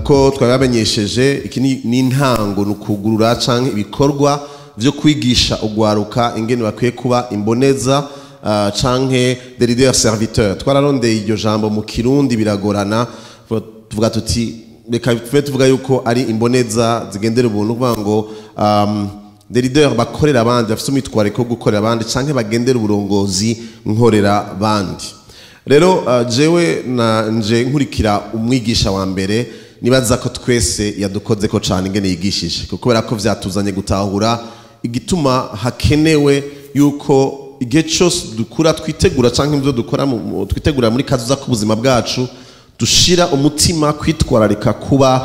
nkuko twabamenyesheje iki ni ni intango ni ukugurura cyangwa ibikorwa byo kwigisha ugwaruka ingene bakwiye kuba imboneza uh, canke des leaders serviteurs twararondeye iryo jambo mu kirundi biragorana tuvuga tuti reka tuve tuvuga yuko ari imboneza zigendera ubuntu kuvuga ngo um, des leaders bakorera abandi bafite umwitwariko wo gukorera abandi canke bagendera uburongozi nkorera abandi rero uh, jewe na nje nkurikira umwigisha wa mbere nibaza ko twese yadukoze ko cyane ingene yigishije kuko kubera ko vyatuzanye gutahura igituma hakenewe yuko igihe cyose dukura twitegura cyangwa ibyo dukora mu- mu- twitegura muri kazuza k'ubuzima bwacu dushira umutima kwitwararika kuba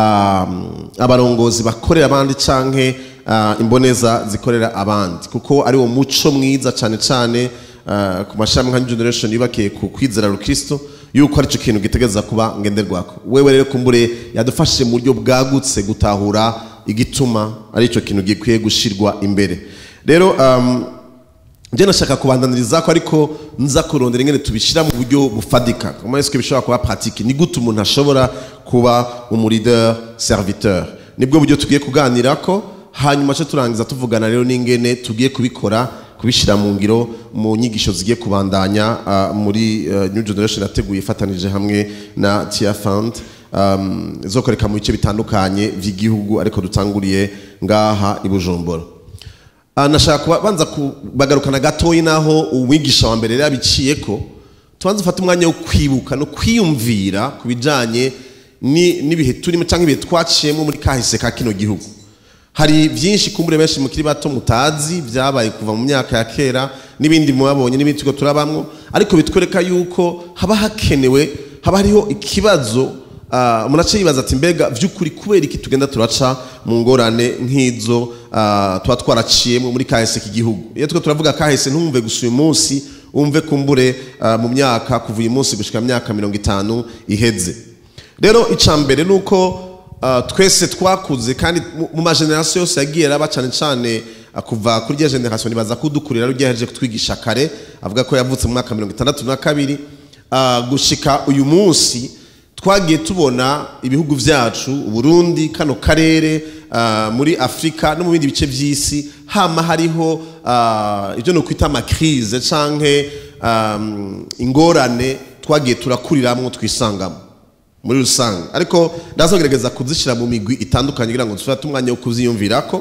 um, abarongozi bakorera abandi canke uh, imboneza zikorera abandi kuko ari wo muco mwiza cyane cyane uh, ku mashami nka New generation yubakiye ku kwizera rukristo yuko aricyo kintu gitegereza kuba ngenderwako wewe rero kumbure yadufashije mu buryo bwagutse gutahura igituma aricyo kintu gikwiye gushirwa imbere rero um, njye nashaka kubandaniriza ko ariko nza kurondera ingene tubishyira mu buryo bufadika comment est-ce que bishobora kuba pratique ni gute umuntu ashobora kuba umu leader serviteur nibwo buryo tugiye kuganira ko hanyuma cyo turangiza tuvugana rero n'ingene tugiye kubikora kubishyira mu ngiro mu nyigisho zigiye kubandanya uh, muri uh, new generation yateguye ifatanije hamwe na tia fund um, zokoreka mu bice bitandukanye by'igihugu ariko dutanguriye ngaha i bujumbura Ah, nashaka kubanza kubagarukana gatoyi naho umwigisha wa mbere yabiciye ko tubanze ufate umwanya wo kwibuka no kwiyumvira ku bijanye ni- n'ibihe turimo cyangwa ibihe twaciyemo muri kahise ka kino gihugu hari byinshi kumbure benshi mukiri bato mutazi byabaye kuva mu myaka ya kera n'ibindi mubabonye n'ibindi tuko turabamwo ariko bitwereka yuko haba hakenewe haba hariho ikibazo Ah, umuntu aca yibaza ati mbega vy'ukuri kubera iki tugenda turaca mu ngorane nk'izo ah, tuba twaraciyemo muri kahise k'igihugu iyo tuko turavuga kahise ntumve gusa uyu munsi umve kumbure ah, mu myaka kuva uyu munsi gushika mu myaka mirongo itanu iheze rero ica mbere ni uko ah, twese twakuze kandi mu- mu magenerasiyo yose yagiye araba cyane cyane ah, kuva kuri rya generasiyo nibaza kudukurira rero ryaheje kutwigisha kare avuga ko yavutse mu mwaka mirongo itandatu na kabiri ah, gushika uyu munsi twagiye tubona ibihugu byacu uburundi kano karere ah, muri afurika no mu bindi bice by'isi hama hariho ah, ibyo ni ukwita amakirize canke um, ingorane twagiye turakuriramwo twisangamo muri rusange ariko ndazogerageza kuzishyira mu migwi itandukanye kugira ngo dufate umwanya wo kuziyumvirako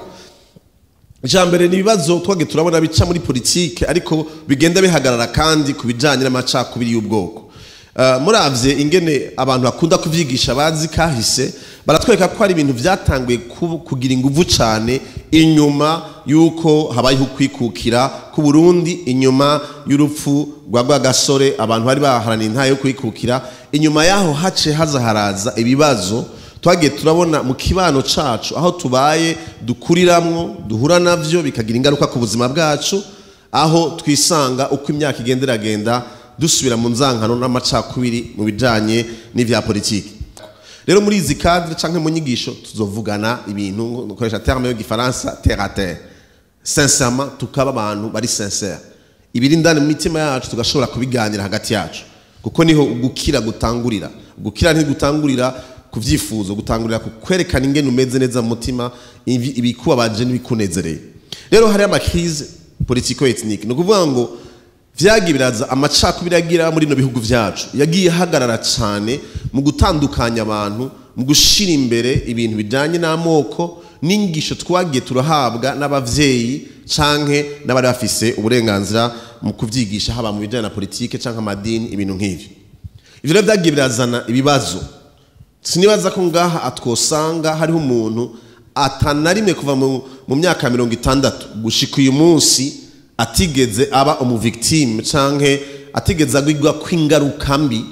ijambere ni ibibazo twagiye turabona bica muri politike ariko bigenda bihagarara kandi ku bijyanye n'amacakubiri y'ubwoko Uh, muravye ingene abantu bakunda kuvyigisha bazi kahise baratwereka ko hari ibintu vyatanguye ku- kugira inguvu cane inyuma yuko habayeho kwikukira ku Burundi inyuma y'urupfu rwa Rwagasore abantu bari baharaniye intahe yo kwikukira inyuma yaho hace haza haraza ibibazo twagiye turabona mu kibano cacu aho tubaye dukuriramwo duhura navyo bikagira ingaruka ku buzima bwacu aho twisanga uko imyaka igenda iragenda dusubira mu nzankano n'amacakubiri mu bijanye n'ivya politiki rero muri izi cadre canke mu nyigisho tuzovugana ibintu dukoresha terme yo gifaransa terre à terre sincèrement tukaba abantu bari sincere ibiri indani mu mitima yacu tugashobora kubiganira hagati yacu kuko niho gukira gutangurira gukira ntigutangurira ku vyifuzo gutangurira ku kwerekana ingene umeze neza mu mutima ibi- ibikubabaje n'ibikunezereye rero hariho amakrize politiko ethnike ni ukuvuga ngo vyagiye biraza amacakubiri yagira muri bino bihugu vyacu yagiye ahagarara cyane mu gutandukanya abantu mu gushira imbere ibintu bijanye n'amoko n'ingisho twagiye turahabwa n'abavyeyi canke n'abari bafise uburenganzira mu kuvyigisha haba mu bijanye na politike canke amadini ibintu nk'ivyo ivyo rero vyagiye birazana ibibazo sinibaza ko ngaha atwosanga hariho umuntu atanarimwe kuva mu, mu myaka mirongo itandatu gushika uyu munsi atigeze aba umuvictime canke atigeze agwigwa kw'ingaruka mbi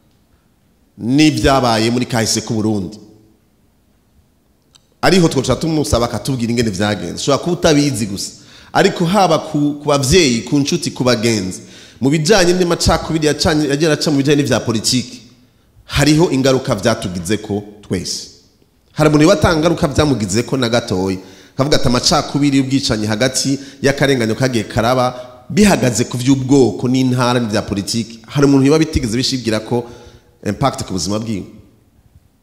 n'ibyabaye muri kahise k'u Burundi ariho twoca tumusaba akatubwira ingene vyagenze ushobora kuba utabizi gusa ariko haba ku, ku bavyeyi ku nshuti ku bagenzi mu bijanye n'amacakubiri yacanye- yagiye araca mu bijanye n'ivya politiki hariho ingaruka vyatugizeko twese hari umuntu watanga ingaruka vyamugizeko na gatoya kavuga ati amacakubiri y'ubwicanyi hagati y'akarenganyo kagiye karaba bihagaze ku vy'ubwoko n'intara n'ivya politiki hari umuntu biba bitigeze bishibwira ko impact ku buzima bwiwe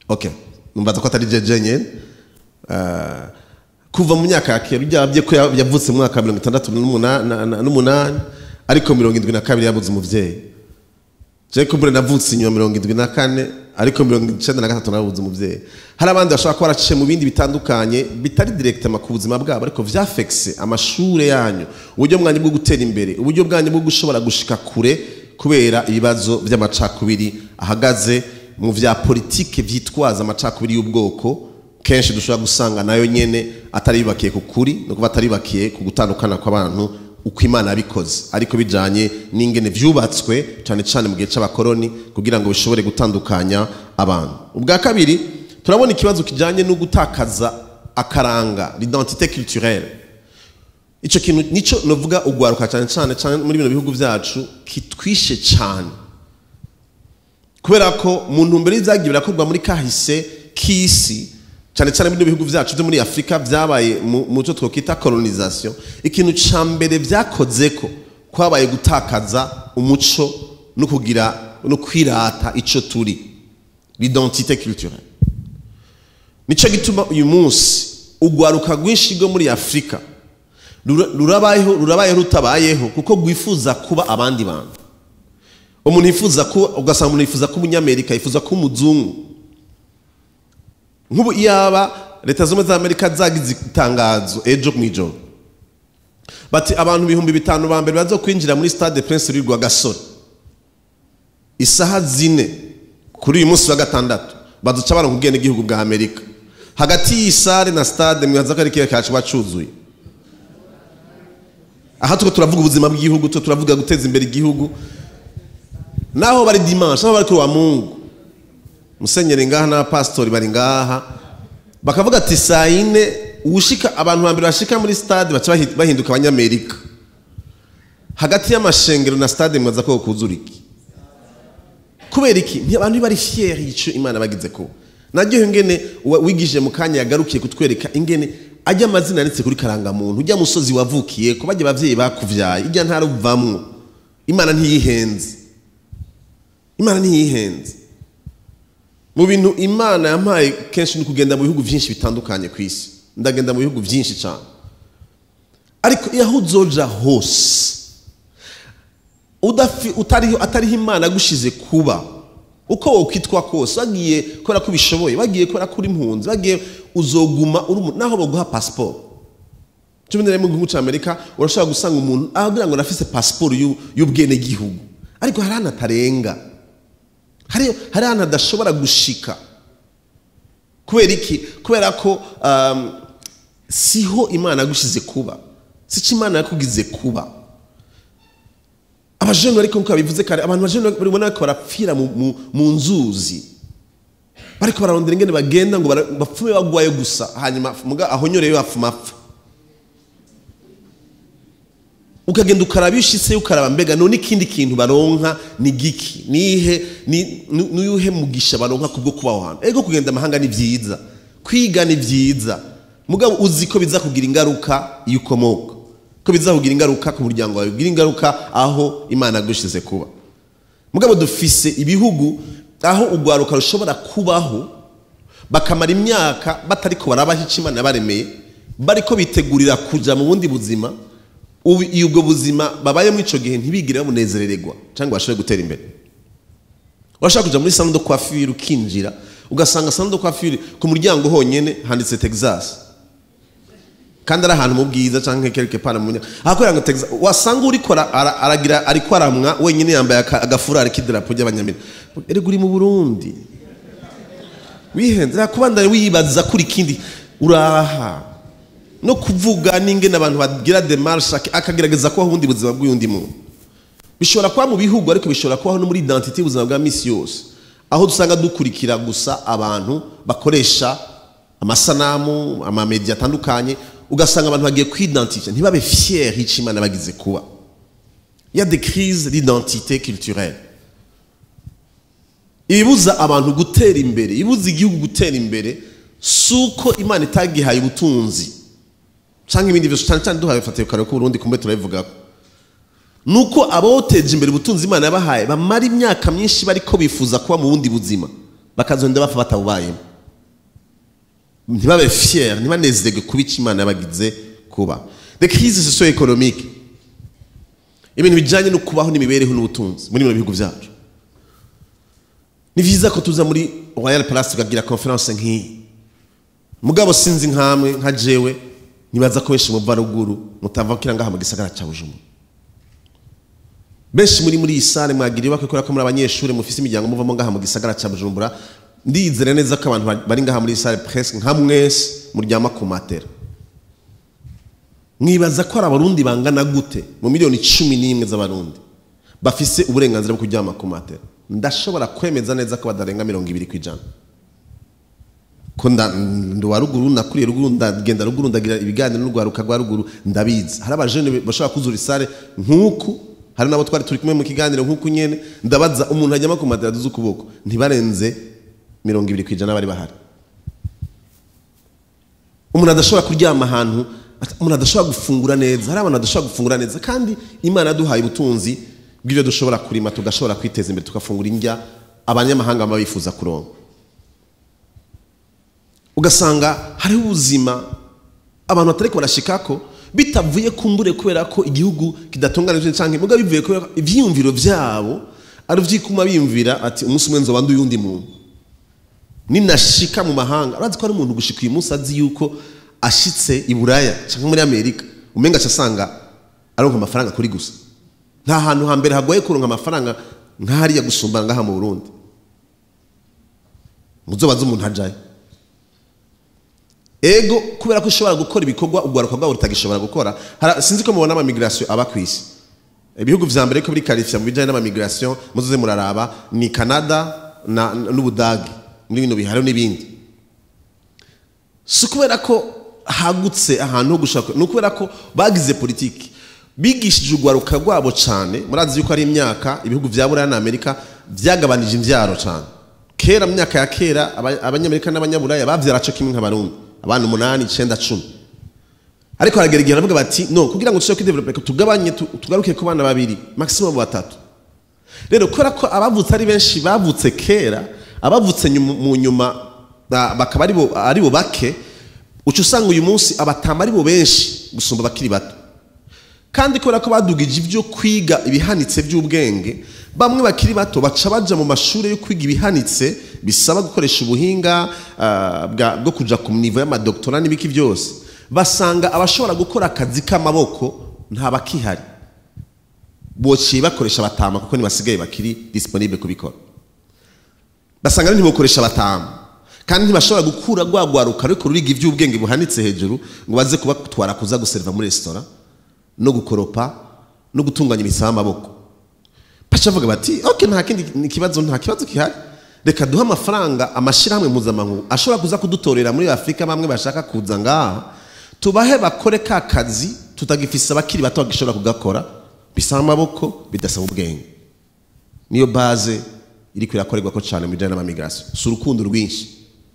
okay numvaza ko atari jeje nyene Ah, kuva mu myaka ya kera byabye ko ya- yavutse mu mwaka wa mirongo itandatu n'umuna- na- na- n'umunani ariko mirongo indwi na kabiri yabuze umuvyeyi je kumbure navutse inyuma mirongo indwi na kane ariko mirongo icenda na gatatu nabuze umuvyeyi hari abandi bashobora kuba baraciye mu bindi bitandukanye bitari directement ku buzima bwabo ariko vyafekse amashure yanyu uburyo bwanyu bwo gutera imbere uburyo bwanyu bwo gushobora gushika kure kubera ibibazo vy'amacakubiri ahagaze mu vya politike vyitwaza amacakubiri y'ubwoko kenshi dushobora gusanga nayo nyene atari yubakiye ku kuri no kuba atari yubakiye ku gutandukana kw'abantu uko imana yabikoze ariko bijanye n'ingene vyubatswe cyane cyane mu gihe c'abakoroni kugira ngo bishobore gutandukanya abantu ubwa kabiri turabona ikibazo kijanye no gutakaza akaranga l'identité culturelle ico kintu nico novuga ugwaruka cyane cyane cyane muri bino bihugu vyacu kitwishe cyane kubera ko mu ntumbero y'ivyagiye birakorwa muri kahise k'isi cyane cyane muri bihugu vyacu byo muri afurika vyabaye mu mu cyo twokwita colonisation ikintu ca mbere vyakoze ko kwabaye gutakaza umuco no kugira no kwirata ico turi l'identité culturelle nico gituma uyu munsi ugwaruka rwinshi rwo muri afurika rura- rurabayeho rurabayeho rutabayeho kuko rwifuza kuba abandi bantu umuntu yifuza ko ugasanga umuntu yifuza ko umunyamerika yifuza ko umuzungu nk'ubu iyaba leta zimwe za amerika zagize itangazo ejo mu ijoro bati abantu ibihumbi bitanu ba mbere baza kwinjira muri stade prince louis rwagasore isaha zine kuri uyu munsi wa gatandatu baduca baronka ubwenegihugu bwa amerika hagati y'iyi sare na stade mwibaza ko ari ikihe kacu bacuzuye aha tuko turavuga ubuzima bw'igihugu tuko turavuga guteza imbere igihugu naho bari dimanche naho bari kuri wa mungu musenyeri ngaha n'abapasitori bari ngaha bakavuga ati saa yine uwushika abantu ba mbere bashika muri stade baca bahi- bahinduka abanyamerika hagati y'amashengero na stade mwaza ko kuzura iki kubera iki Nti- abantu bari fier y'ico imana bagize ko naryo ingene uwa- wigije mu kanya yagarukiye kutwereka ingene ajya amazina yanditse kuri karangamuntu ujya musozi wavukiye ko bajya abavyeyi bakuvyaye ijya ntara uvamwo imana ntiyihenze imana ntiyihenze mu bintu imana yampaye kenshi ni kugenda mu bihugu byinshi bitandukanye ku isi ndagenda mu bihugu byinshi cyane ariko iyo aho uzoja hose udafi- utariho atariho imana agushize kuba uko wokwitwa kose wagiye kubera ko ubishoboye wagiye kubera ko uri impunzi wagiye uzoguma uri umuntu naho baguha pasiporo cumi na rimwe mu gihugu cy'amerika urashobora gusanga umuntu agira ngo nafise pasiporo y'u- y'ubwenegihugu ariko hari ahantu atarenga hari hari ahantu adashobora gushika kubera iki kubera ko um, siho imana yagushize kuba sico imana yakugize kuba abajene ariko nkuko babivuze kare abantu bajene baribona ko barapfira mu, mu, mu nzuzi bariko bararondera ingene bagenda ngo bara- bapfume bagwayo gusa hanyuma muga ahonyoreyo hafuma apfa ukagenda ukaraba iyo ushitseyo ukaraba mbega none ikindi kintu baronka ni giki nihe ni- ni- nuyuhe mugisha baronka kubwo kuba aho hantu ego kugenda amahanga ni vyiza kwiga ni vyiza mugabo uzi ko biza kugira ingaruka iyo ukomoka ko biza kugira ingaruka ku muryango wawe bigira ingaruka aho imana yagushize kuba mugabo dufise ibihugu aho urwaruka rushobora kubaho bakamara imyaka batariko barabaho icyo imana yabaremeye bariko bitegurira kuja mu bundi buzima ubu iyo ubwo buzima babayemo ico gihe ntibigire babunezerererwa cyangwa bashobore gutera imbere urashaka kuja muri salon de coiffure ukinjira ugasanga salon de coiffure ku muryango honyene handitse Texas kandi ari ahantu mu bwiza cyangwa quelque part mu ahakorera ngo Texas wasanga uriko ara- ara- aragira ariko aramwa wenyine yambaye aka- agafurari k'idarapo ry'abanyamerika erega uri mu Burundi wihenze kubandanya wibaza kuri kindi uraha no kuvuga n'ingene abantu bagira demarche ak- akagerageza kubaho ubundi buzima bw'undi muntu bishobora kuba mu bihugu ariko bishobora kubaho no muri identité y'ubuzima bwa misi yose aho dusanga dukurikira gusa abantu bakoresha amasanamu amamediya atandukanye ugasanga abantu bagiye kwidentifia ntibabe fier y'icyo imana bagize kuba il y a des crises d'identité culturelle ibibuza abantu gutera imbere ibibuza igihugu gutera imbere si uko imana itagihaye ubutunzi cyangwa ibindi byose cyane cyane duhaye fatiye kare ko Burundi kumbe turabivugaho nuko aboteje imbere ubutunzi imana yabahaye bamara imyaka myinshi bariko bifuza kuba mu bundi buzima bakazonda bapfa batabubayemo ntibabe fier ntibanezerwe kuba icyo imana yabagize kuba the crise socio économique ibintu bijyanye no kubaho n'imibereho n'ubutunzi muri bino bihugu byacu ni byiza ko tuza muri royal palace tukagira conference nk'iyi mugabo sinzi nkamwe nka jewe nibaza ko benshi muva ruguru mutava kira ngaha mu gisagara cya bujumbura benshi muri muri iyi sale mwagira ibakwe kubera ko muri abanyeshuri mufise imiryango muvamo ngaha mu gisagara cya bujumbura ndizera neza ko abantu bari ngaha muri iyi sale presque nka mwese muryama ku matera mwibaza ko ari abarundi bangana gute mu miliyoni cumi n'imwe z'abarundi bafise uburenganzira bwo kuryama ku matera ndashobora kwemeza neza ko badarenga mirongo ibiri ku ijana ko nduwa ruguru nakuriye ruguru ndagenda ruguru ndagira ibiganiro n'urwaruka rwa ruguru ndabizi hari abajene bashobora kuzura isare nk'uku hari nabo twari turi kumwe mu kiganiro nk'uku nyene ndabaza umuntu ajyama ku matera duze ukuboko ntibarenze mirongo ibiri ku ijana bari bahari umuntu adashobora kuryama ahantu umuntu adashobora gufungura neza hari abantu badashobora gufungura neza kandi imana yaduhaye ubutunzi bw'ibyo dushobora kurima tugashobora kwiteza imbere tugafungura indya abanyamahanga baba bifuza kuronka ugasanga hariho ubuzima abantu batari barashikako bitavuye kumbure kubera ko igihugu kidatunganije cyangwa imbuga bivuye kubera ibyiyumviro byabo ari byikuma biyumvira ati umunsi umwe nzoba undi muntu ninashika mu mahanga urazi ko ari umuntu gushika uyu munsi azi yuko ashitse i buraya cyangwa muri amerika umenga asanga aronka amafaranga kuri gusa nta hantu hambere hagoye kuronka amafaranga nk'ahariya gusumba ngaha mu burundi muzobaze umuntu ajayo ego kubera ko ushobora gukora ibikorwa urwaruka rwabo rutagishobora gukora sinzi ko mubona amamigirasiyo aba ku isi ibihugu vya mbere ko biri karifiya mu bijyanye n'amamigirasiyo muzoze muraraba ni canada n'ubudage muri bino biharo n'ibindi si ukubera ko hagutse ahantu ho gushaka ni ukubera ko bagize politiki bigishije urwaruka rwabo cyane murazi yuko ari imyaka ibihugu vya buraya na amerika byagabanije imbyaro cyane kera mu myaka ya kera abanyamerika n'abanyaburaya babyara cyo kimwe nk'abarundi abana umunani icyenda cumi ariko haragera igihe baravuga bati no kugira ngo dushobore kwidevelope tugabanye tugaruke ku bana babiri maximum batatu rero kubera ko abavutse ari benshi bavutse kera abavutse mu nyuma bakaba ari bo bake uca usanga uyu munsi abatama ari bo benshi gusumba abakiri bato kandi kubera ko badugije ibyo kwiga ibihanitse by'ubwenge bamwe bakiri bato baca baja mu mashuri yo kwiga ibihanitse bisaba gukoresha ubuhinga bwo kuja ku nivo y'amadoktora n'ibiki byose basanga abashobora gukora akazi k'amaboko nta bakihari bociye bakoresha batama kuko ntibasigaye bakiri disponible kubikora basanga ntibokoresha batama kandi ntibashobora gukura rwagwaruka ariko ruriga iby'ubwenge buhanitse hejuru ngo baze kubatwara kuza guserva muri resitora no gukoropa no gutunganya imisaya y'amaboko baca bavuga bati ok nta kindi kibazo nta kibazo gihari reka duhe amafaranga amashyirahamwe mpuzamahanga ashobora kuza kudutorera muri afurika bamwe bashaka kuza ngaha tubahe bakore ka kazi tutagifise abakiri bato bagishobora kugakora bisaba amaboko bidasaba ubwenge niyo baze iri kwirakorerwa ko cyane mu bijyanye n'amamigirasiyo si urukundo rwinshi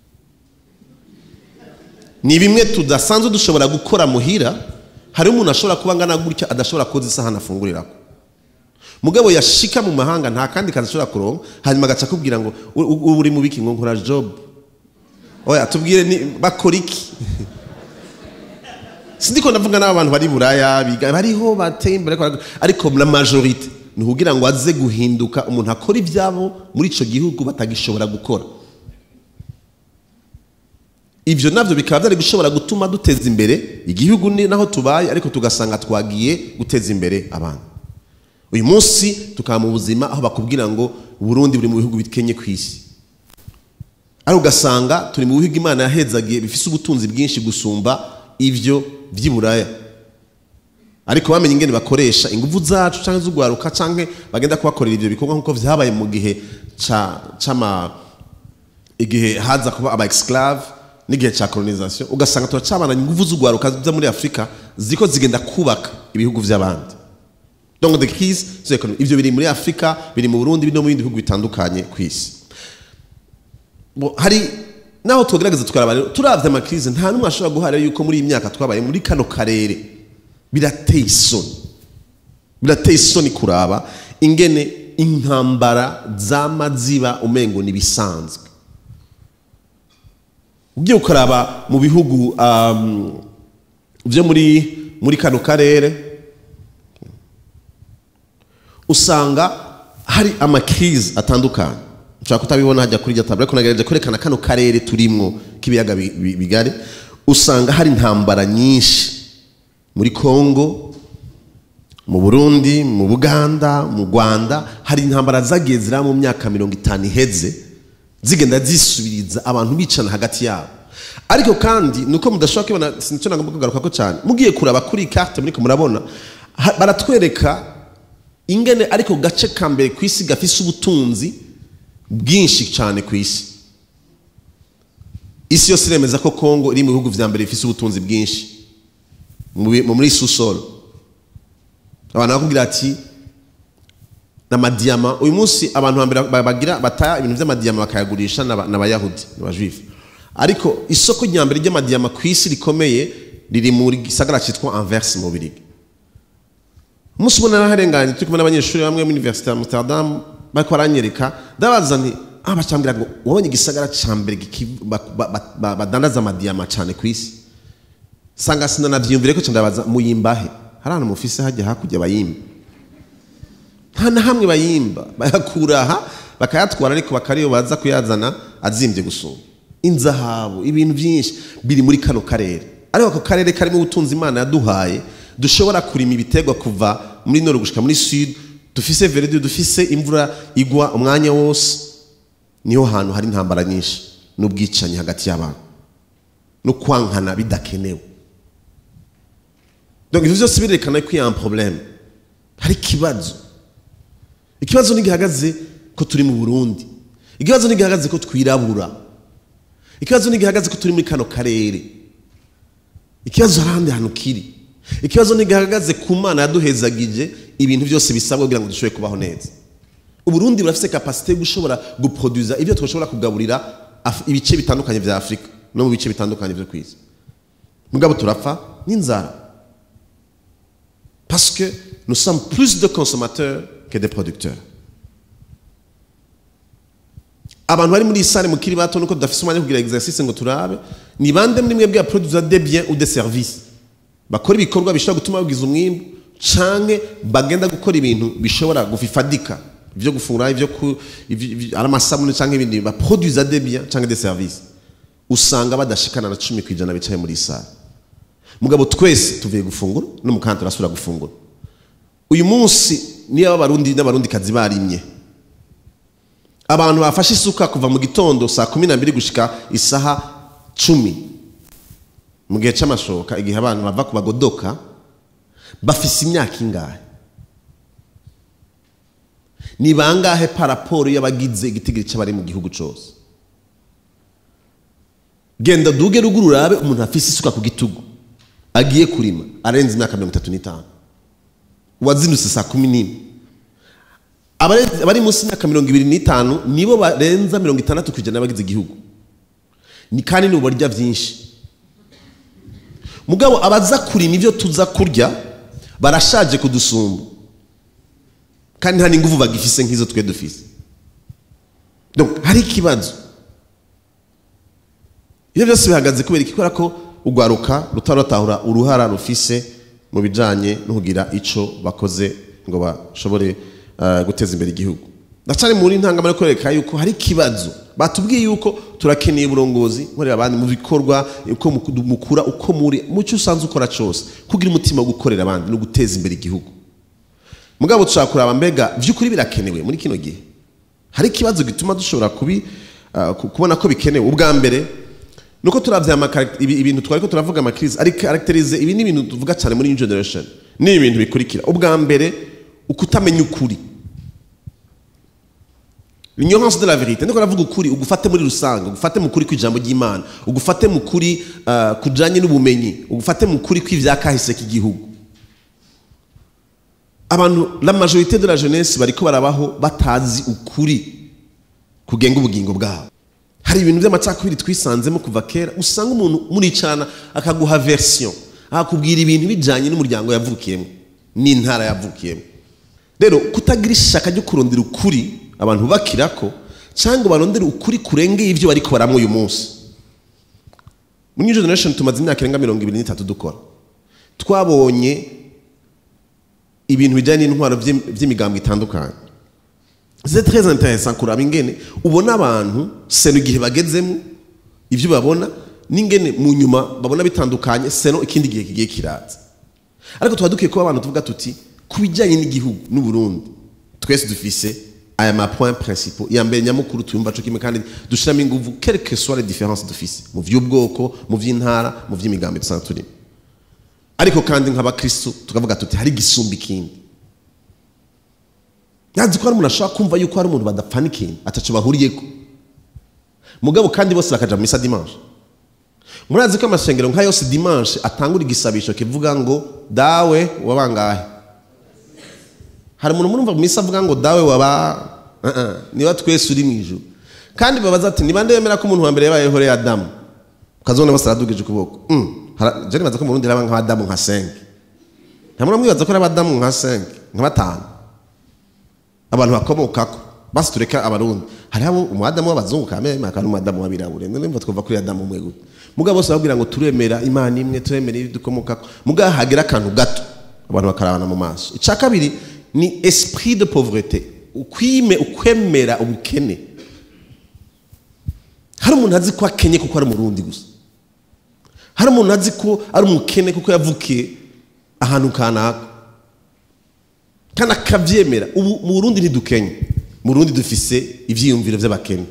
ni bimwe tudasanzwe dushobora gukora muhira hariho umuntu ashobora kuba angana gutya adashobora koza isahani afunguriraho mugabo yashika mu mahanga nta kandi kazi ashobora kuronka hanyuma agaca akubwira ngo ubu uri mu biki ngo nkora job oya tubwire bakora iki sindiko ndavuga n'abantu bari buraya biga bariho bateye imbere ariko la majorite ni ukugira ngo aze guhinduka umuntu akora ibyabo muri icyo gihugu batagishobora gukora ibyo nabyo bikaba byari gushobora gutuma duteza imbere igihugu ni naho tubaye ariko tugasanga twagiye guteza imbere abantu uyu munsi tukaba mu buzima aho bakubwira ngo Burundi buri mu bihugu bikenye ku isi ariko ugasanga turi mu bihugu imana yahezagiye bifite ubutunzi bwinshi gusumba ibyo by'iburaya ariko bamenye ingene bakoresha ingufu zacu cyangwa z'ugwaruka cyangwa bagenda kubakorera ibyo bikorwa nk'uko byabaye mu gihe cy'ama igihe haza kuba aba esclave n'igihe cya colonization ugasanga turacabana ingufu z'ugwaruka zo muri afurika ziko zigenda kubaka ibihugu by'abandi donc the keys so economy ibyo biri muri afurika biri mu burundi no mu bindi bihugu bitandukanye ku isi hari naho tugerageza tukaraba turavye amakrize nta n'umwe ashobora guhara yuko muri iyi myaka twabaye muri kano karere birateye isoni birateye isoni kuraba ingene intambara zama ziba umengo ni bisanzwe ugiye ukaraba mu bihugu um, byo muri muri kano karere usanga hari amakirize atandukanye ushobora kutabibona hajya kuri iryo taburo ariko nagerageje kwerekana kano karere turimo k'ibiyaga bi- bi- bigari usanga hari intambara nyinshi muri kongo mu burundi mu buganda mu rwanda hari intambara zagiye ziraba mu myaka mirongo itanu iheze zigenda zisubiriza abantu bicana hagati yabo ariko kandi nuko mudashobora kubibona sinicyo nagomba kugaruka ko cyane mugiye kuraba kuri iyi carte muriko murabona ha- baratwereka ingene ariko gace ka mbere ku isi gafise ubutunzi bwinshi cyane ku isi isi yose iremeza ko kongo iri mu bihugu vya mbere bifise ubutunzi bwinshi mu bi- muri susoro abantu bakubwira ati n'amadiyama uyu munsi abantu hambere ba- bagira bataya ibintu by'amadiyama bakayagurisha n'aba- n'abayahudi n'abajuifu ariko isoko rya mbere ry'amadiyama ku isi rikomeye riri muri gisagara cyitwa anverse mu birigi umunsi ubona naraharenganye turi kumwe n'abanyeshuri bamwe muri universite ya amsterdam bariko baranyereka ndabaza nti ah bacambwira ngo wabonye igisagara ca mbere giki- ba- ba- ba- ba- badandaza amadiyama cyane ku isi sanga sinanavyiyumvire ko ndabaza muyimbahe hari ahantu mufise hajya hakurya bayimba nta na hamwe bayimba bayakura aha bakayatwara ariko bakariyo baza kuyazana azimbye gusumba inzahabu ibintu byinshi biri muri kano karere ariko ako karere karimo ubutunzi imana yaduhaye dushobora kurima ibiterwa kuva muri nord gushika muri sud dufise verede dufise imvura igwa umwanya wose niho hantu hari intambara nyinshi n'ubwicanyi hagati y'abantu no kwankana bidakenewe donc ivyo vyose birerekana ko il y a un problème hari ikibazo ikibazo ntigihagaze ko turi mu burundi ikibazo ntigihagaze ko twirabura ikibazo ntigihagaze ko turi muri kano karere ikibazo hari ahandi hantu kiri ikibazo ntigihagaze ku mana yaduhezagije ibintu byose bisabwa kugira ngo dushobore kubaho neza uburundi burafise kapasite yo gushobora guproduza ibyo twashobora kugaburira Af- ibice bitandukanye vya afurika no mu bice bitandukanye vyo kwisi mugabo turapfa n'inzara parce que nous sommes plus de consommateurs que de producteurs abantu bari muri iyi sare mukiri bato nuko tudafise umwanya wo kugira exercice ngo turabe ni bande muri mwebwe produire des biens ou des services bakora ibikorwa bishobora gutuma bagiza umwimbu canke bagenda gukora ibintu bishobora gufifadika ivyo gufungura ivyo ku ivyo- ivyo- ari amasabune canke ibindi baproduire des biens canke des services usanga badashikana na cumi kwijana bicaye muri iyi sare mugabo twese tuvuye gufungura no mukandi turasubira gufungura uyu munsi niyo abarundi n'abarundikazi barimye abantu bafashe isuka kuva mu gitondo saa kumi na mbiri gushika isaha cumi mu gihe c'amashoka igihe abantu bava ku bagodoka bafise imyaka ingahe ni bangahe paraporo y'abagize igitigiri c'abari mu gihugu cose genda duge ruguru urabe umuntu afise isuka ku gitugu agiye kurima arenze imyaka mirongo itatu n'itanu uwazindutse saa kumi n'imwe Abare- abari munsi y'imyaka mirongo ibiri n'itanu nibo barenza mirongo itandatu ku ijana y'abagize igihugu ni kandi ni ubarya byinshi mugabo abaza kurima ibyo tuza kurya barashaje kudusumba kandi nta n'ingufu bagifise nk'izo twe dufise Donc, hari ikibazo ibyo byose bihagaze kubera iki kubera ko urwaruka rutaratahura uruhara rufise mu bijanye no kugira ico bakoze ngo bashobore eh, guteza imbere igihugu ndacari muri ntangamara kwereka yuko hari ikibazo batubwiye yuko turakeneye uburongozi nkorera abandi mu bikorwa uko muku- mukura uko muri mu cyo usanzwe ukora cose kugira umutima wo gukorera abandi no guteza imbere igihugu mugabo dushobora kuraba mbega by'ukuri birakenewe muri kino gihe hari ikibazo gituma dushobora kubi uh, ku- kubona ko bikenewe ubwa mbere nuko turavye ama character- ibi- ibintu twariko turavuga amakrize ari characterize ibi ni ibintu tuvuga cyane muri new generation ni ibintu bikurikira ubwa mbere ukutamenya ukuri ignorance de la vérité ndiko navuga ukuri ugufate muri rusange ugufate mu kuri kw'ijambo ry'imana ugufate mu kuri uh, kujanye n'ubumenyi ugufate mu kuri kw'ivyakahise k'igihugu abantu la majorité de la jeunesse bariko barabaho batazi ukuri kugenga ubugingo bwabo hari ibintu by'amacakubiri twisanzemo kuva kera usanga umuntu muricarana akaguha version akakubwira ibintu bijanye n'umuryango yavukiyemo n'intara yavukiyemo rero kutagira ishaka ryo kurondera ukuri abantu bakirako cyangwa barondera ukuri kurengeye ibyo bariko baramwe uyu munsi muri new generation tumaze imyaka irenga mirongo ibiri n'itatu dukora twabonye ibintu bijyanye n'intwaro by'im- by'imigambi itandukanye c'est très intéressant kuraba ingene ubona abantu seno igihe bagezemo ibyo babona n'ingene mu nyuma babona bitandukanye seno ikindi gihe kigiye kiraza ariko tuba dukwiye kuba abantu tuvuga tuti ku bijyanye n'igihugu n'uburundi twese dufise aya ma point principaux iya mbere nyamukuru tuyumva co kimwe kandi dushiramo inguvu quelle que soit les différences dufise mu vy'ubwoko mu vy'intara mu vy'imigambi dusanzwe turimo ariko kandi nk'abakristo tukavuga tuti hari igisumba ikindi yazi ko hari umuntu ashobora kumva yuko hari umuntu badapfana ikintu ataco bahuriyeko mugabo kandi bose bakaja mu misa dimanche murazi ko amashengero nka yose dimanche atangura igisabisho kivuga ngo dawe wabangahe hari umuntu murumva mu misa avuga ngo dawe waba uh -uh, niba twese uri mu ijuru kandi babaza ati niba ndemera ko umuntu wa mbere yabayeho rero adamu ukazabona bose aradugije ukuboko mm. hara- je nibaza ko mu Burundi raba nk'abadamu nka senke nta muntu mwibaza ko ari abadamu nka senke nka batanu abantu bakomokako basi tureka abarundi hariho umwadamu w'abazungu kameme hakaba n'umwadamu w'abirabure none mva twumva kuri adamu umwe gute mugabo bose babwira ngo turemera imana imwe turemera ibyo dukomokako mugabo hagira akantu gato abantu bakarabana mu maso icya kabiri ni esprit de pauvreté ukwime ukwemera ubukene hari umuntu azi ko akenye kuko ari umurundi gusa hari umuntu azi ko ari umukene kuko yavukiye ahantu kanaka kandi akabyemera ubu mu burundi ntidukenye mu burundi dufise ibyiyumviro by'abakene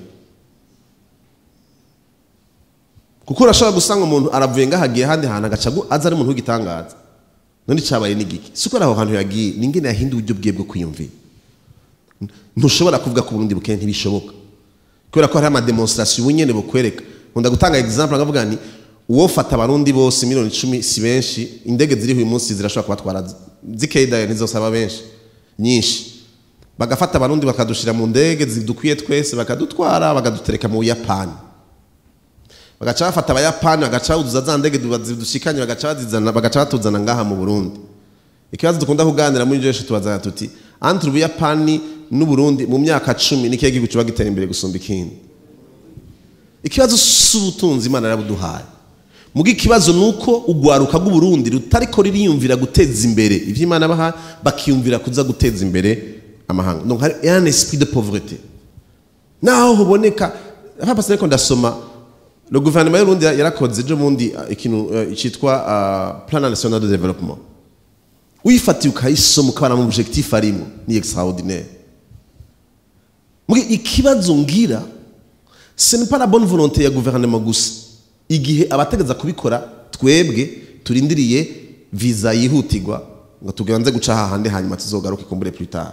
kuko urashobora gusanga umuntu aravuye ngaho agiye ahandi hantu agaca agu- aza ari umuntu w'igitangaza none cyabaye n'igiki si ko ari aho hantu yagiye ni ingene yahinduye uburyo bwiwe bwo kwiyumvira ntushobora kuvuga ko uburundi bukene ntibishoboka kubera ko hariho amademonstration ubu nyene bukwereka nkunda gutanga example nkavuga ni uwo fata abarundi bose miliyoni icumi si benshi indege ziriho uyu munsi zirashobora kubatwara zikedayo ntizosaba benshi nyinshi bagafata abarundi bakadushira mu ndege zidukwiye twese bakadutwara bakadutereka mu buyapani bagaca bafata abayapani bagaca baduza za ndege zidushikanye bagaca bazizana bagaca batuzana ngaha mu burundi ikibazo dukunda kuganira muri jeshe tubazana tuti entre ubuyapani n'uburundi mu myaka cumi ni kihe gihugu kiba gitera imbere gusumba ikindi ikibazo si ubutunzi imana yarabuduhaye muga ikibazo ni uko ugwaruka rw'uburundi rutariko ririyumvira guteza imbere ivyo imana baha bakiyumvira kuza guteza imbere amahanga donc hari un esprit de pauvreté naho huboneka papa sineko ndasoma le gouvernement y'urundi yarakoze ejo bundi uh, ikintu uh, citwa uh, plan national de développement uyifatiye ukayisoma ukabona mu objectif arimo ni extraordinaire mugi ikibazo ngira ce n'est pas la bonne volonté ya gouvernement gusa igihe abategeza kubikora twebwe turindiriye visa yihutirwa ngo tuganze guca hahandi hanyuma tuzogaruke kumbure plus tard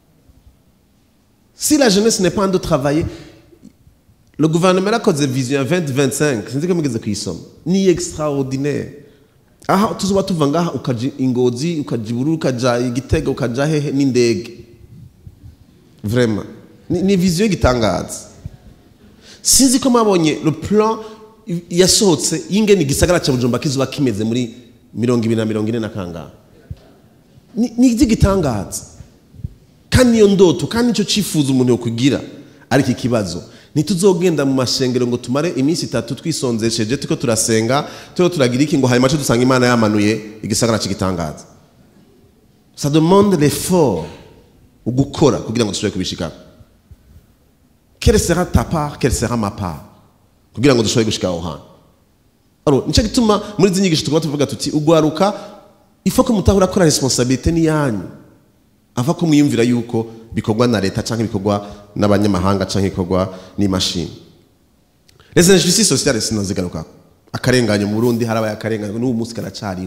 si la jeunesse n'est pas en de travailler le gouvernement yarakoze vision 2025 sinzi ko mugeze kuyisoma ni extraordinaire aha tuzoba tuva ngaha ukaja ingozi ukaja ibururu ukaja igitega ukaja hehe n'indege vraiment ni, ni vision y'igitangaza sinzi ko mwabonye le plan yasohotse y'ingene igisagara cya bujumba kizuba kimeze muri mirongo ibiri na mirongo ine na kangahe ni ni iby'igitangaza kandi niyo ndoto kandi nicyo cyifuzo umuntu yokugira ariko ikibazo ntituzogenda mu mashengero ngo tumare iminsi itatu twisonzesheje tuko turasenga tuko turagira iki ngo hanyuma cyo dusanga imana yamanuye igisagara cy'igitangaza ça demande l'effort ugukora kugira ngo dushobore kubishikana quelle sera ta part quelle sera ma part kugira ngo dushobore gushika aho hantu aro nicyo gituma muri izi nyigisho tuguma tuvuga tuti ugwaruka ifo ko mutahura ko responsabilité ni yanyu ava ko mwiyumvira yuko bikorwa na leta cyangwa bikorwa n'abanyamahanga cyangwa bikorwa n'imashini les injustices sociales sinazigaruka akarenganya mu Burundi harabaye akarenganya n'ubu munsi karacariho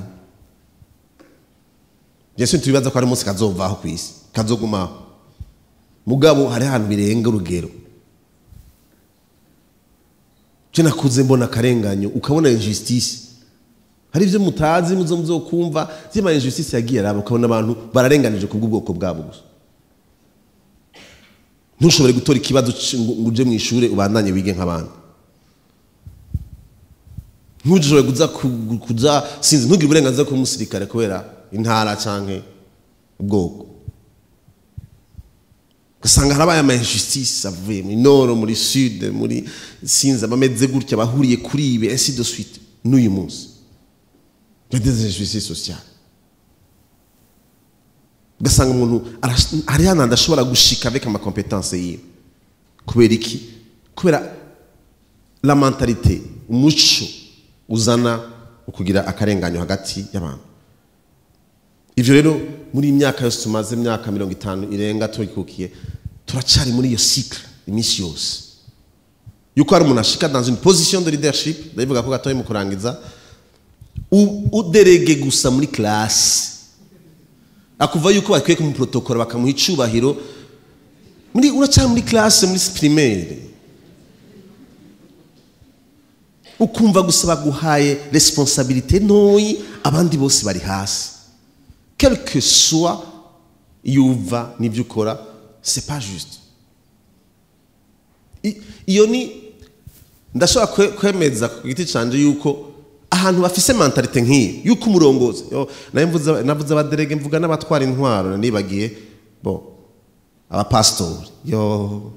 Yesu tubibaza ko hari umunsi kazovaho ku isi kazogumaho mugabo hari ahantu birenga urugero je nakuze mbona akarenganyo ukabona injustice hari ibyo mutazi muzo muzokumva zima injustice yagiye araba ukabona abantu bararenganije ku bw'ubwoko bwabo gusa ntushobore gutora ikibazo ngo uje mu ishuri ubandanye wige nk'abandi ntushobore kuza kuza sinzi ntugire uburenganzira kuba umusirikare kubera intara canke ubwoko ugasanga harabaye ama injustice avuye muri nord muri sud muri sinzi abameze gutya bahuriye kuri ibi ainsi de suite n'uyu munsi ya des injustices sociales ugasanga umuntu arash- hari hano adashobora gushika avec amakompetanse yiwe kubera iki kubera la mentalite umuco uzana ukugira akarenganyo hagati y'abantu ivyo rero muri iyi myaka yose tumaze imyaka mirongo itanu irenga tubikukiye turacari muri iyo cycle iminsi yose yuko hari umuntu ashika dans une position de leadership ndabivuga ko gatoya mu kurangiza u- uderege gusa muri classe akuva yuko bakwiye kumuprotokora bakamuha icubahiro muri uracari muri classe muri primaire ukumva gusa baguhaye responsabilité ntoyi abandi bose bari hasi quel que soit iyo uva n'ibyo ukora c'est pas juste I- iyo ni ndashobora kwe- kwemeza ku giti canje yuko ahantu bafise mentalite nk'iyi yuko umurongozi yo, nayo mvuze- navuze abaderege mvuga n'abatwara intwaro nibagiye bo abapasitori yo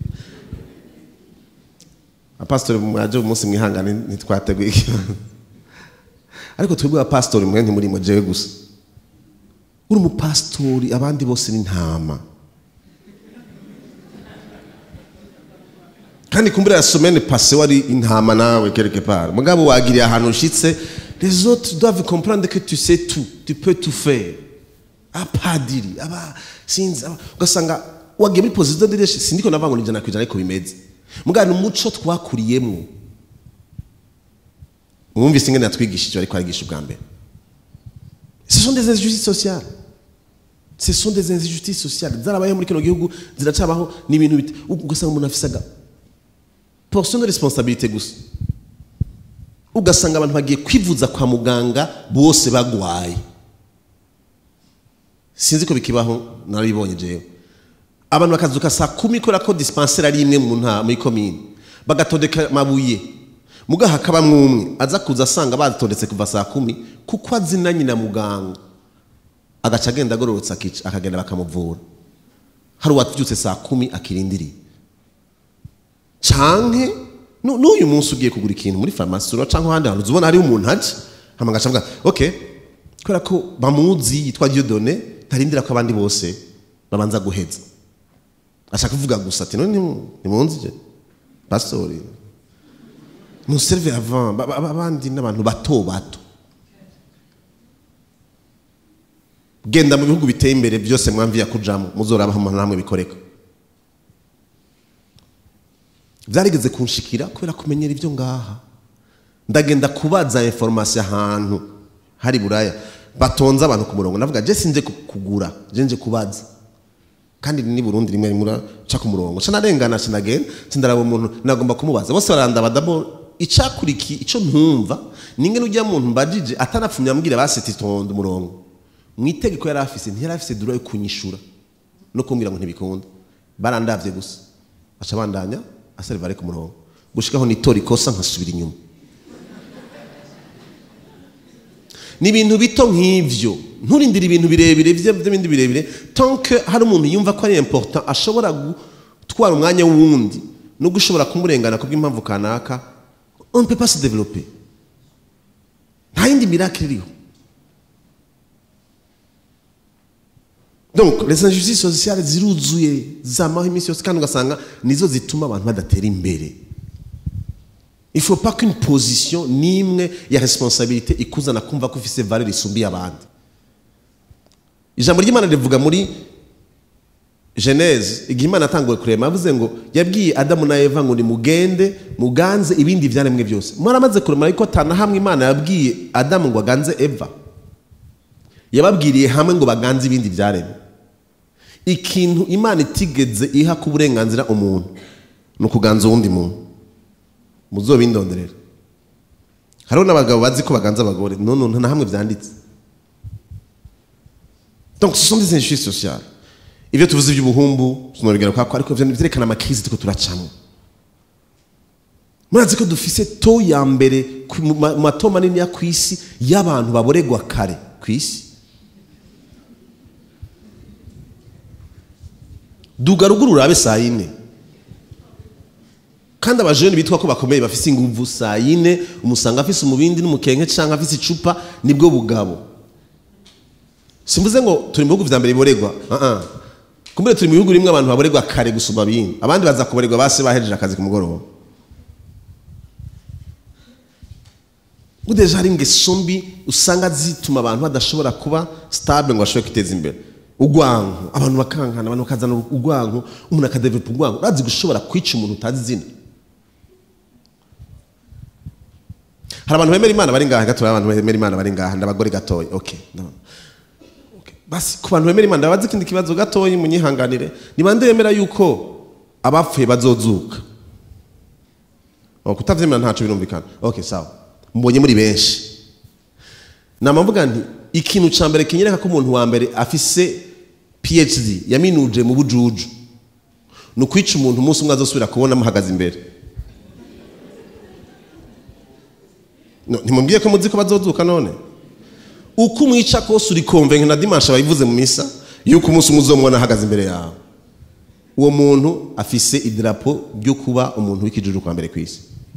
abapasitori mwaje umunsi mwihangane ntitwateguye ikibazo ariko twebwe abapasitori mwe ntimurimo jewe gusa uri umupasitori abandi bose ni ntama kandi kumbura ya semaine passée wari intama nawe quelque part mugabo wagiriye ahantu ushitse les autres doivent comprendre que tu sais tout tu peux tout faire apadiri aba sinzi aba- ugasanga wagiye muri position de leadership sindiko navanga ngo ijana ku ijana ariko bimeze mugabo ni umuco twakuriyemo mwumvise ingene yatwigishije ariko arigisha ubwa mbere ce sont des injustices sociales ce sont des injustices sociales zarabayeho muri kino gihugu ziracabaho ni ibintu bite ugasanga umuntu afise aga portion de responsabilité gusa ugasanga abantu bagiye kwivuza kwa muganga bose bagwaye sinzi ko bikibaho narabibonye jewe abantu bakazuka saa kumi kubera ko dispensaire ari imwe mu nta muri komine bagatondeka amabuye muga hakabamwo umwe aza kuza asanga batondetse kuva saa kumi kuko azinanye na muganga agaca agenda agororotse akica- akagenda bakamuvura hari uwabyutse saa kumi akirindiriye canke nu- n'uyu munsi ugiye kugura ikintu muri farumasi ura canke ahandi hantu uzubona hariho umuntu aje hama agaca avuga okay kubera ko bamuzi yitwa Dieudonné ntarindira ko abandi bose babanza guheza ashaka kuvuga gusa ati none ntimu- ntimunzi je pastori muserve avant ba- ba- ba- abandi n'abantu bato bato genda mu bihugu biteye imbere byose mwamviya kujamo muzorabaho namwe bikoreka byarigeze kunshikira kubera kumenyera ibyo ngaha ndagenda kubaza information ahantu hari buraya batonze abantu ku murongo navuga je sinje ku- kugura je nje kubaza kandi ni Burundi rimwe rimwe ca ku murongo ca narengana ca nagenda ca ndaraba umuntu nagomba kumubaza bose barandaba dabo icakuriki ico ntumva ningene ujya muntu mbajije atanapfumye ambwira baseti tonda umurongo mwitegeko yari afise ntiyari afise dura yo kunyishura no kumbwira ngo ntibikunda barandavye gusa aca bandanya aserivare ku murongo gushikaho nitora ikosa nkasubira inyuma ni ibintu bito nk'ivyo nturindire ibintu birebire vye- vy'ibindi birebire tant que hari umuntu yumva ko ari important ashobora gutwara umwanya w'uwundi no gushobora kumurengana kubw'impamvu kanaka on ne peut pas se développer nta yindi miracle iriho donc les injustices sociales ziruzuye zamaho iminsi yose kandi ugasanga nizo zituma abantu badatera imbere il faut pas qu'une position n'imwe ya responsabilité ikuzana kumva ko ufise valeur isumbiye abandi ijambo ry'imana rivuga muri genese igihe imana yatanguye kurema yavuze ngo yabwiye adamu na eva ngo nimugende muganze ibindi byaremwe byose mwaramaze kurema ariko atana hamwe imana yabwiye adamu ngo aganze eva yababwiriye hamwe ngo baganze ibindi byaremwe ikintu imana itigeze iha ku burenganzira umuntu ni ukuganza uwundi muntu muzobindonderera hariho n'abagabo bazi ko baganza abagore none nta hamwe byanditse donc ce sont des injustices sociales ibyo tuvuze iby'ubuhumbu tunabigera kwako ariko byerekana amakrizi turiko turacamo murazi ko dufise to ya mbere ku- mu ma- mu mato manini ya ku isi y'abantu baboregwa kare ku isi duga ruguru urabe saa yine kandi abajene bitwa ko bakomeye bafise inguvu saa yine umusanga afise umubindi n'umukenke cyangwa afise icupa nibwo bugabo simvuze ngo turi mu bihugu vya mbere biboregwa uh -uh. kumbure turi mu bihugu rimwe abantu baboregwa kare gusumba bindi abandi baza kuboregwa base bahejeje akazi ku mugoroba udeje hari ingeso mbi usanga zituma abantu badashobora kuba stable ngo bashobore kwiteza imbere ugwanko abantu bakankana abantu bakazana ugwanko umuntu akadevelopa ugwanko urazi gushobora kwica umuntu utazi izina hari abantu bemera imana bari ngaha gato abantu bemera imana bari ngaha ndabagore gatoya okay no. okay. basi ku bantu bemera imana ndabazi ikindi kibazo gatoya munyihanganire ni bande bemera yuko abapfuye bazozuka oh, kutavyemera ntaco birumvikana okay sawa mbonye muri benshi namavuga nti ikintu ca mbere kinyereka ko umuntu wa mbere afise phd yaminuje mu bujuju ni ukwica umuntu umunsi umwe azosubira kubona amuhagaze imbere no, ntimubwiye ko muzi ko bazozuka none uko umwica kose uri konvenke na dimanche bayivuze mu misa yuko umunsi umwe uzomubona ahagaze imbere yawe uwo muntu afise idarapo ryo kuba umuntu w'ikijuju kwa mbere ku isi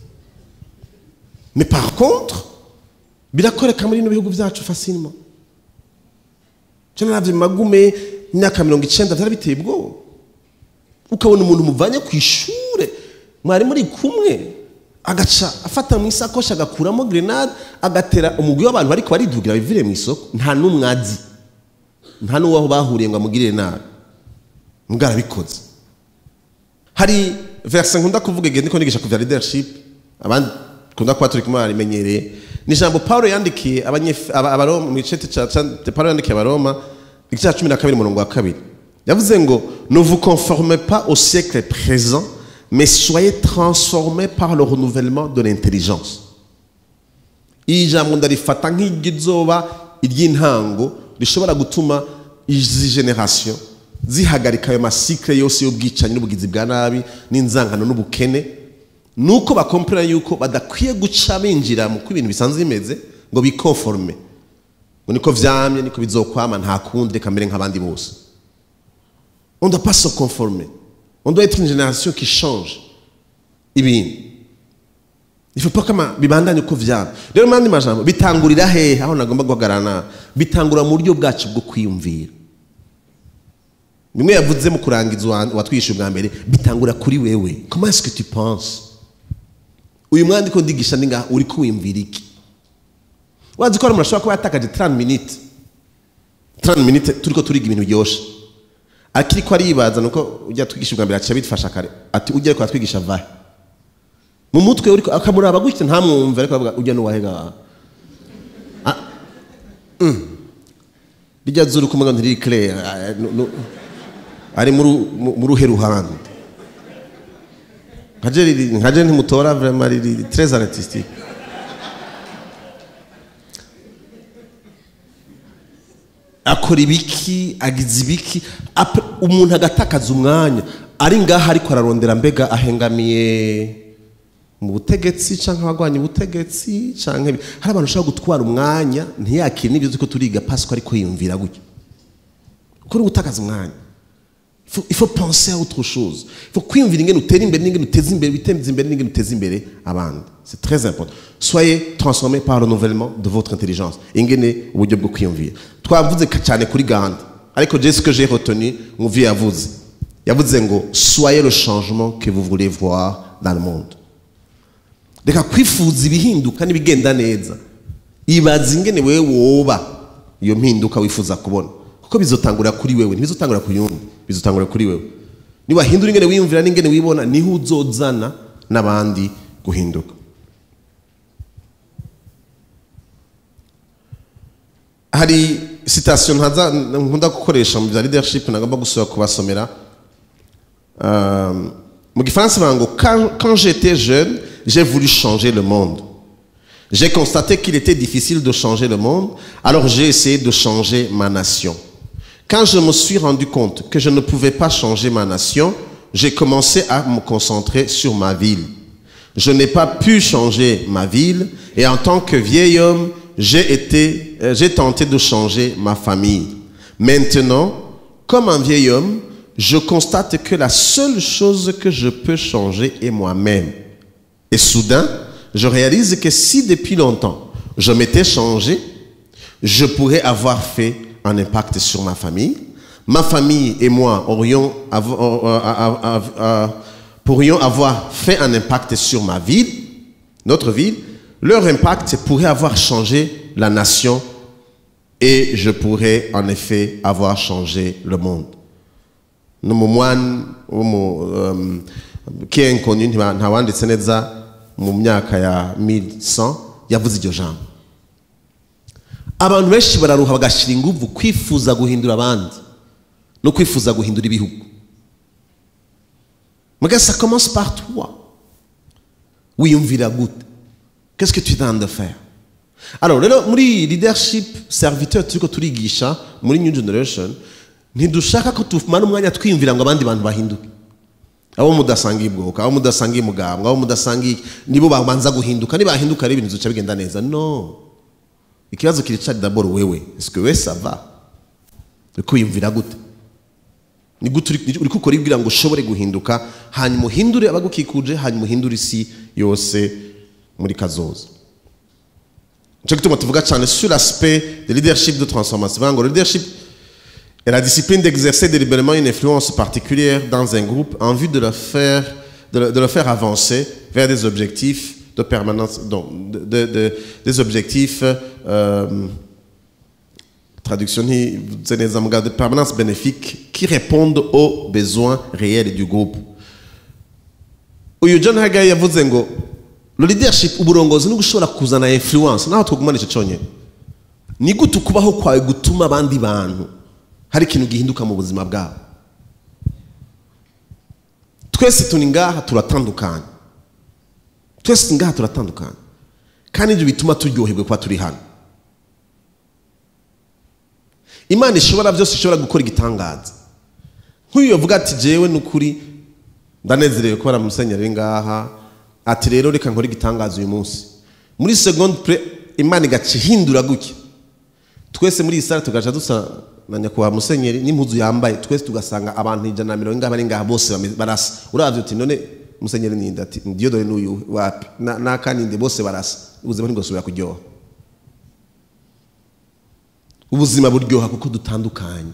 mais par contre birakoreka muri bino bihugu byacu facilement cyane navyo magume imyaka mirongo icenda vyari biteye ubwoba ukabona umuntu muvanye ku ishure mwari muri kumwe agaca afata mu isakoshi agakuramo grenade agatera umugwi w'abantu bariko baridugira bivire mu isoko nta n'umwe azi nta n'uwaho bahuriye ngo amugirire nabi mbwa arabikoze hari verse nkunda kuvuga igihe ndiko nigisha ku vya leadership abandi kunda kuba turi kumwe barimenyereye ni ijambo paulo yandikiye abaroma mu gice paulo yandikiye abaroma igice cya cumi na kabiri umurongo wa kabiri yavuze ngo ne vous conformez pas au siècle présent mais soyez transformés par le renouvellement de l'intelligence iri jambo ndarifata nk'iry'izoba iry'intango rishobora gutuma izi generation zihagarika ayo masikire yose y'ubwicanyi n'ubugizi bwa nabi n'inzangano n'ubukene nuko bakompera yuko badakwiye guca binjira mu ko ibintu bisanzwe bimeze ngo bikonforme ngo niko vyamye niko bizokwama nta kundi reka mbere nk'abandi bose on doit pas se conformer on doit être une génération qui change ibintu il faut pas kama bibandanye uko vyamye rero mandi majambo bitangurira hehe aho nagomba guhagarara bitangura mu buryo bwacu bwo kwiyumvira bimwe yavuze mu kurangiza watwishe ubwa mbere bitangura kuri wewe comment est-ce que tu penses uyu mwandiko ndigisha ninga uri kuwimvira iki wazi ko umuntu ashobora kuba yatakaje 30 minutes 30 minutes turiko turiga ibintu byoshe akiri ko aribaza nuko ujya twigisha ubwa mbere aciye bitfasha kare ati ujya ariko atwigisha vahe mu mutwe uriko akamuraba gutya ntamwumve ariko avuga ujya nuwahega rijya zuru kumwe ntiri clair ari mu ruhe ruhande nkaje ntimutora vraiment riri très artistique akora ibiki agize ibiki umuntu agatakaza umwanya ari ngaho ariko ararondera mbega ahengamiye mu butegetsi cyangwa abagwanya ubutegetsi cyangwa hari abantu ushobora gutwara umwanya ntiyakire n'ibyo tuko turiga pasiko ariko yiyumvira gutya kuko uri gutakaza umwanya il faut penser à autre chose il faut kwiyumvira ingene utera imbere n'ingene uteza imbere witeza imbere n'ingene uteza imbere abandi c'est très important soyez transformés par le renouvellement de votre intelligence ingene uburyo bwo kwiyumvira twavuze cyane kuri gahunda ariko je ce que j'ai retenu muvi yavuze yavuze ngo soyez le changement que vous voulez voir dans le monde reka kwifuza ibihinduka n'ibigenda neza ibaza ingene wewe woba iyo mpinduka wifuza kubona kuko bizotangura kuri wewe ntibizotangura ku yundi bizotangura kuri wewe niwahindura ingene wiyumvira n'ingene wibona niho uzozana n'abandi guhinduka hari citation ntaza nkunda gukoresha mu bya leadership nagomba gusubira kubasomera mu gifaransa bavuga ngo quand j'étais jeune j'ai voulu changer le monde j'ai constaté qu'il était difficile de changer le monde alors j'ai essayé de changer ma nation quand je me suis rendu compte que je ne pouvais pas changer ma nation, j'ai commencé à me concentrer sur ma ville. Je n'ai pas pu changer ma ville et en tant que vieil homme, j'ai été, euh, j'ai tenté de changer ma famille. Maintenant, comme un vieil homme, je constate que la seule chose que je peux changer est moi-même. Et soudain, je réalise que si depuis longtemps je m'étais changé, je pourrais avoir fait un impact sur ma famille. Ma famille et moi aurions, avo- euh, euh, euh, euh, pourrions avoir fait un impact sur ma ville, notre ville. Leur impact pourrait avoir changé la nation et je pourrais en effet avoir changé le monde. n'umumwani kenkonyi ntawanditse neza mu myaka ya 1100 yavuze iryo jambo abantu benshi bararuha bagashyira ingufu kwifuza guhindura abandi no kwifuza guhindura ibihugu muga ça commence par toi wiyumvira gute qu'est-ce que tu tentes de faire alors rero muri leadership serviteur turiko turigisha muri new generation ntidushaka ko tumara umwanya twiyumvira ngo abandi bantu bahinduke abo mudasangiye ubwoko abo mudasangiye umugambwe abo mudasangiye nibo babanza guhinduka nibahinduka rero ibintu bizoca bigenda neza no ikibazo kiricari daboro wewe eske we sava uriko wiyumvira gute ni gute uri- uriko ukora ibwira ngo ushobore guhinduka hanyuma uhindure abagukikuje hanyuma uhindure isi yose muri kazoza nicyo gituma tuvuga cyane sur l'aspect de leadership de transformation bivuga ngo leadership est la discipline d'exercer délibérément une influence particulière dans un groupe en vue de le faire, de le, de le faire avancer vers des objectifs de permanence, donc, de, de- de- des objectifs, euh, traduction ni- c'est des amalgames de permanence bénéfique qui répondent aux besoins réels du groupe. uyu john hagay yavuze ngo lo leadership uburongozi ni gushobora kuzana influence naho twagumana icyo cyonyine ni gute ukubaho kwawe gutuma abandi bantu hari ikintu gihinduka mu buzima bwabo twese turi ngaha turatandukanye twese turi ngaha turatandukanye kandi ibyo bituma turyoherwa kuba turi hano imana ishobora byose ishobora gukora igitangaza nk'uyu yavuga ati jewe ni ukuri ndanezerewe kubera musenyeri ari ngaha ati rero reka nkore igitangaza uyu munsi muri segonde pre imana igaca ihindura gutya twese muri iyi sare tugaca dusa na nyakubahwa musenyeri n'impuzu yambaye twese tugasanga abantu ijana na mirongo ingahe bari ngaha bose bame- barasa uravye uti none musenyeri ninde ati ndiyo dore n'uyu wapi Na- n'akaninde bose barasa ubuzima ntibwosubira kuryoha ubuzima buryoha kuko dutandukanye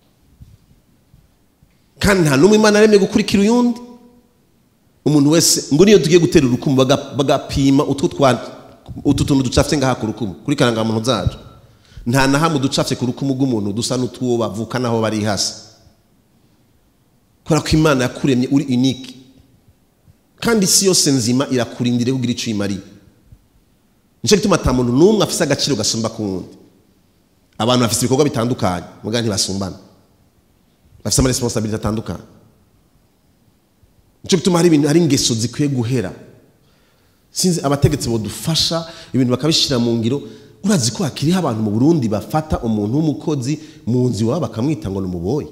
kandi nta n'umwe imana yaremye gukurikira uyundi umuntu wese ngo niyo tugiye gutera urukumu baga- bagapima utwo twa utu tuntu ducafye ngaha ku rukumu kuri karangamuntu zacu nta na hamwe ducafye ku rukumu rw'umuntu dusa n'utwo bavuka naho bari hasi kubera ko imana yakuremye uri unique kandi isi yose nzima irakurindire kugira icyo uyimariye nicyo gituma ata muntu n'umwe afise agaciro gasumba ku wundi abantu bafite ibikorwa bitandukanye muganga ntibasumbana bafite amaresponsabilite atandukanye nicyo gituma hari ibintu hari ingeso zikwiye guhera sinzi abategetsi badufasha ibintu bakabishyira mu ngiro urazi ko hakiriho abantu mu burundi bafata umuntu w'umukozi mu nzu iwabo bakamwita ngo ni umuboyi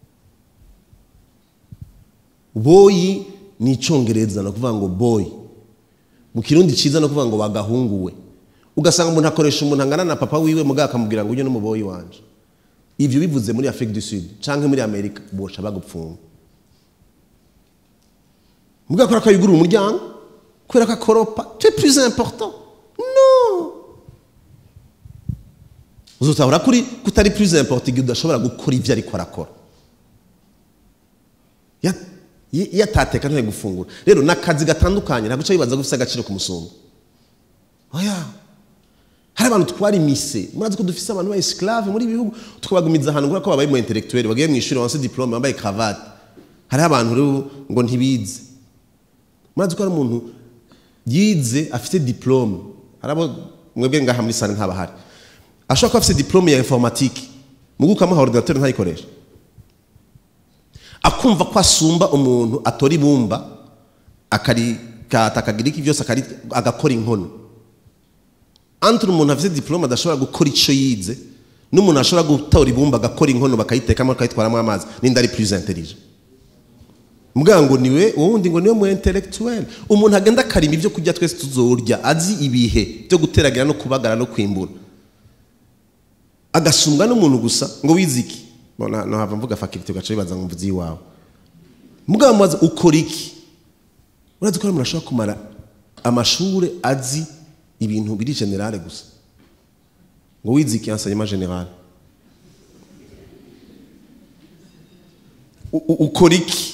boyi ni icyongereza ni ukuvuga ngo boyi mu kirundi cyiza ni ukuvuga ngo bagahunguwe ugasanga umuntu akoresha umuntu angana na papa wiwe mugabo akamubwira ngo ujye n'umuboyi wanje ibyo bivuze muri afurika du sud cyangwa muri amerika bosha bagupfunga mugabo kubera ko yugurura umuryango kubera ko akoropa tu es plus important no uzutahura kuri kutari plus important igihe udashobora gukora ibyo ariko arakora Ya- iyo iyo atateka ntari gufungura rero ni akazi gatandukanye ntabwo uca wibaza ko ufite agaciro ku musumba oya hari abantu twari imise murazi ko dufise abantu ba esclave muri ibi bihugu tukabagumiza ahantu kubera ko babaye mu intellectuel bagiye mu ishuri wanse diplome bambaye cravate hariho abantu rero ngo ntibize murazi ko hari umuntu yize afite diplome hari abo mwebwe ngaha muri sare ntabahari ashobora kuba afite diplome ya informatique mugu ukamuha ordinateur ntayikoresha akumva ko asumba umuntu atora ibumba akarikata akagira iki byose akari- agakora inkono entre umuntu afite diplome adashobora gukora icyo yize n'umuntu ashobora gutora ibumba agakora inkono bakayitekamo bakayitwaramo amazi n'indi ari plus intelligent mbwa ngo niwe uwundi ngo niwe mu intellectuel umuntu agenda akarima ibyo kurya twese tuzorya azi ibihe byo guteragira no kubagara no kwimbura agasumbwa n'umuntu gusa ngo wize iki bona nohava mvuga faculty ugaca bibaza ngo mvuze iwawe mugabo mubaza ukora iki urazi ko hari umuntu ashobora kumara amashure azi ibintu biri generale gusa ngo wize iki enseignement general U- u- ukora iki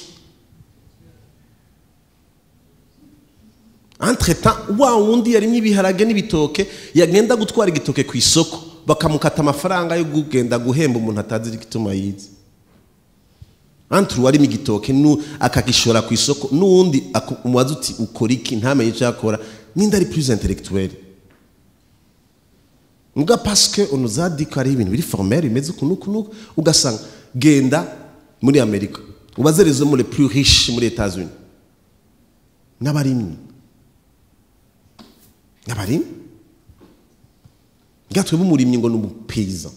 entre temps wa wundi yarimye ibiharage n'ibitoke yagenda gutwara igitoke ku isoko bakamukata amafaranga yo kugenda guhemba umuntu atazi igituma yize entre uwarimo igitoke nu akagishora ku isoko n'uwundi aku- umubaza uti ukora iki ntamenye icyo akora ninde ari plus intellectuel nga parce que on nous a dit ko hari ibintu biri formel bimeze uku n'uku n'uku ugasanga genda muri amerika ubaze les hommes les plus riches muri etats unis n'abarimyi n'abarimyi nga twebwe umurimyi ngo ni umupeyizan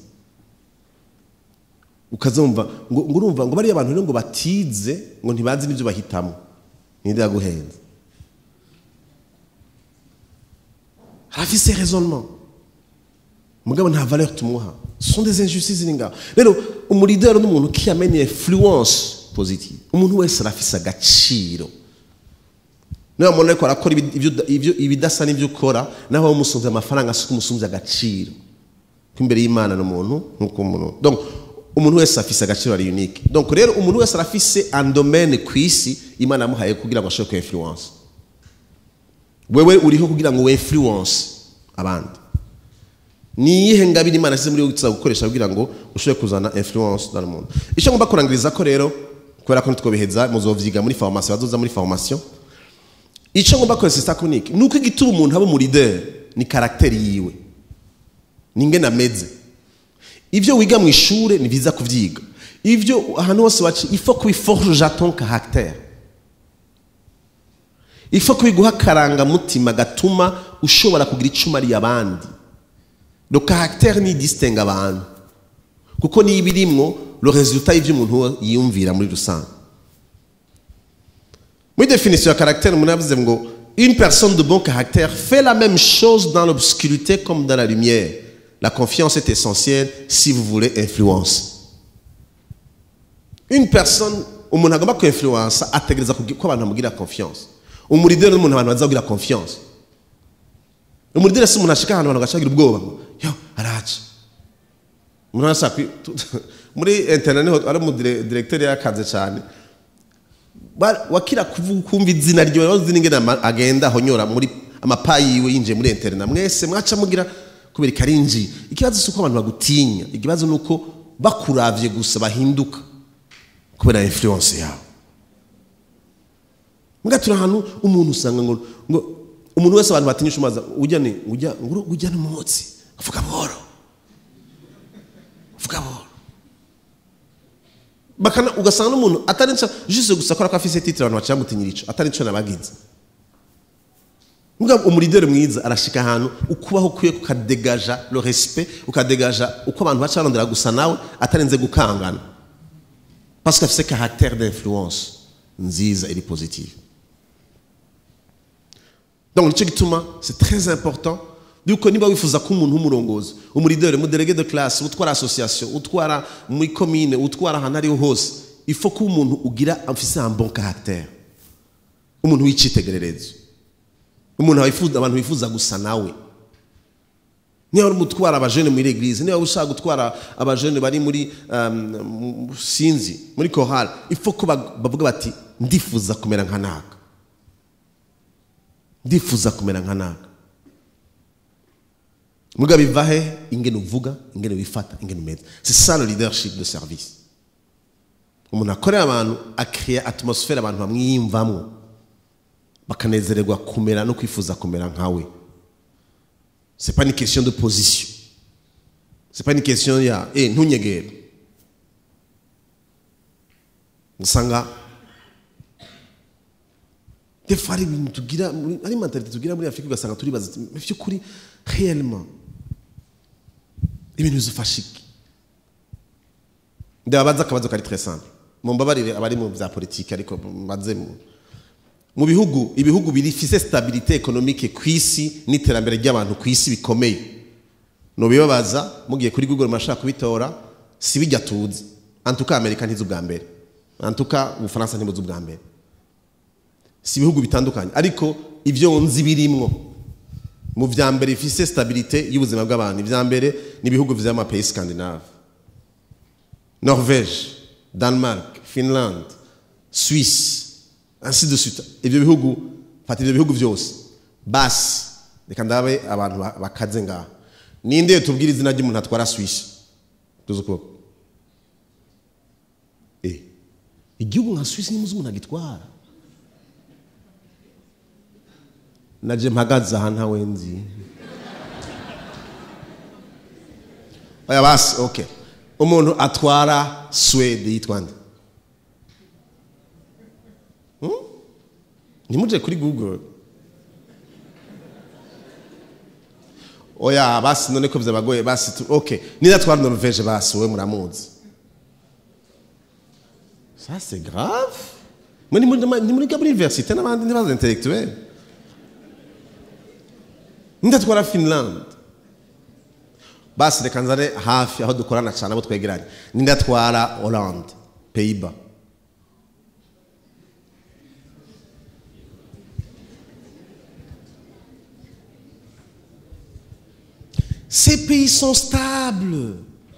ukazumva ngo ngo urumva ngo bariya abantu rero ngo batize ngo ntibazi n'ibyo bahitamo ninde yaguhenze harafise raisonnement mugabo nta valeur tumuha ce sont des injustices ziri ngaho rero umurideri n'umuntu qui amène une influence positive umuntu wese arafise agaciro niba umuntu ariko arakora ibi- ibyo- ibyo- ibidasa n'ibyo ukora naho waba umusunze amafaranga si umusunze agaciro ko imbere y'imana ni umuntu nk'uko umuntu donc umuntu wese afise agaciro ari unique donc rero umuntu wese arafise un domaine ku isi imana yamuhaye kugira ngo ashobore ku influence wewe uriho kugira ngo we influence abandi ni iyihe ngabire imana yashyize muri wowe tuza gukoresha kugira ngo ushobore kuzana influence dans le monde icyo ngomba kurangiriza ko rero kubera ko ntitwobiheza muzovyiga muri formation bazoza muri formation icyo ngomba kwesa sakunike ni uko igituma umuntu aba umurideri ni karagiteri yiwe ni ingene ameze ibyo wiga mu ishuri ni byiza kubyiga ibyo ahantu hose waci ifo kubiforja ton caractère ifo kubiguha akarangamutima gatuma ushobora kugira icyo umariye abandi le caractère ni distingue abantu kuko niba irimwo le résultat y'ibyo umuntu yiyumvira muri rusange muri définition ya caractère umuntu yavuze ngo une personne de bon caractère fait la même chose dans l'obscurité comme dans la lumière la confiance est essentielle si vous voulez influence une personne umuntu agomba ku influence ategereza kugi- ko abantu bamugira confiance umurideri n'umuntu abantu bazagira confiance umurideri si umuntu ashika ahantu abantu bagacagira ubwoba ngo yo araca umuntu arashaka kwi- tu- muri internet niho ari umudiregiteri yakaze cyane Ba- wakira kuvu- kumva izina ryo uzi n'ingene ama- agenda ahonyora muri amapayi yiwe yinjiye muri internet mwese mwaca mugira kubera ikarinji ikibazo si uko abantu bagutinya ikibazo ni uko bakuravye gusa bahinduka kubera influence yawe mbwa turi ahantu umuntu usanga ngo ngo umuntu wese abantu batinyisha umaza ujya ni ujya nguru ujya n'umwotsi avuga buhoro avuga buhoro bakana ugasanga n'umuntu atari nca juste gusa ko afise titre abantu baciye bamutinyira ico atari nco nabagize mbwa umurideri mwiza arashika ahantu ukubaho kwiye kukadegaja le respect ukadegaja uko abantu baca barondera gusa nawe atarinze gukangana parce que afise caractère d'influence nziza iri positive donc nicyo gituma c'est très important yuko niba wifuza ko umuntu w'umurongozi umurideri umuderege de classe utwara association utwara muri commune utwara ahantu ariho hose ifo ko umuntu ugira afise un bon caractère umuntu w'icitegererezo umuntu wifuza abantu bifuza gusa nawe niba uri gutwara abajene muri eglise niba ushaka gutwara abajene bari muri um, sinzi muri chorale ifo ko bag- bavuga bati ndifuza kumera nka naka ndifuza kumera nka naka muga biva he ingene uvuga ingene wifata ingene umeze c'est ça le leadership de service umuntu akorera abantu akrea atmosphère abantu bamwiyumvamwo bakanezererwa kumera no kwifuza kumera nkawe c'est pas une question de position c'est pas une question ya eh ntunyegere usanga des fois hari ibintu tugira muri- hari mentalite tugira muri afurika ugasanga turibaza ati, mu by'ukuri réellement ibintu bizufasha iki ndababaza akabazo kari très simple mumbabarire abari mu bya politiki ariko maze mu mu bihugu ibihugu birifise stabilité économique ku isi n'iterambere ry'abantu ku isi bikomeye nubibabaza mugiye kuri google mashaka kubitora si bijya tuzi antuka amerika ntizi ubwa mbere antuka ubufaransa ntibuzi ubwa mbere si ibihugu bitandukanye ariko ibyo nzi birimwo mu vya mbere bifise stabilite y'ubuzima bw'abantu ivya mbere ni ibihugu vy'amapays scandinave norvege denmark finland suisse ainsi de suite ivyo bihugu fata ivyo bihugu vyose basi reka ndabe abantu ba- bakaze ngaha ninde tubwira izina ry'umuntu atwara suisse tuzi ukuboko eh igihugu nka suisse nimuzi umuntu agitwara naje mpagaze aha ntawe nzi oya basi okay umuntu atwara swede yitwa nde Hmm? ntimuje kuri google oya basi none ko vyabagoye basi tu, okay nida atwara norvege basi wowe muramuzi ça c'est grave mwe nimuriga muri université n'abandi ntibaza intellectuel ndatwara finland basi reka nzane hafi aho dukorana cyane abo twegeranye nindatwara hollande pays-bas ces pays sont stables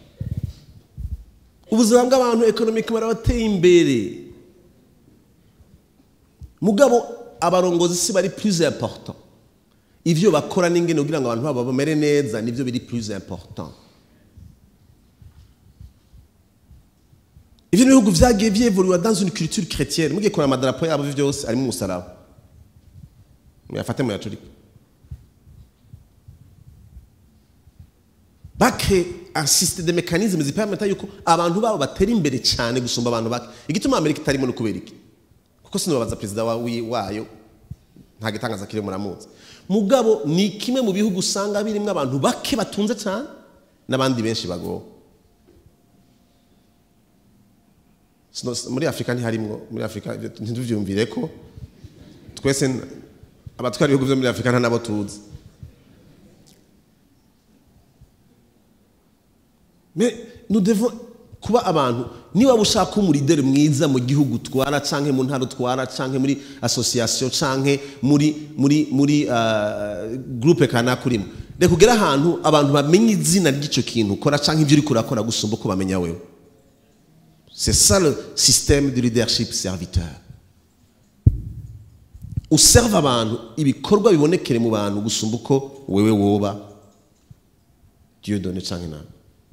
ubuzima bw'abantu ekonomike barabateye imbere mugabo abarongozi si bari plus important ivyo bakora n'ingene kugira ngo abantu babo bamere neza nivyo biri plus important ivyo n'ibihugu vyagiye vyevoluwa dans une culture chrétienne mugiye kureba amadarapo yabo vyose arimo umusaraba muyafate muyacurike bake asiste de mécanismes zipermeta yuko abantu babo batera imbere cyane gusumba abantu bake igituma amerika itarimo no kubera iki kuko sinobabaza perezida wa- wi- wayo nta gitangaza kiri muramuzi mugabo ni kimwe mu bihugu usanga birimo abantu bake batunze cyane n'abandi benshi bagowe Sino- muri afurika ntiharimwo muri afurika ibyo ntitubyumvire ko twese n- abatwara ibihugu byo muri afurika nta nabo tuzi Mais nous devons kuba abantu niba ushaka umurideri mwiza mu gihugu utwara canke mu ntara utwara canke muri association canke muri muri muri uh, groupe kanaka urimo reka ugere ahantu abantu bamenye izina ry'ico kintu ukora canke ibyo uriko urakora gusumba uko bamenya wewe c'est ça le système de leadership serviteur userve abantu ibikorwa bibonekere mu bantu gusumba uko wewe woba dieu donne canke nawe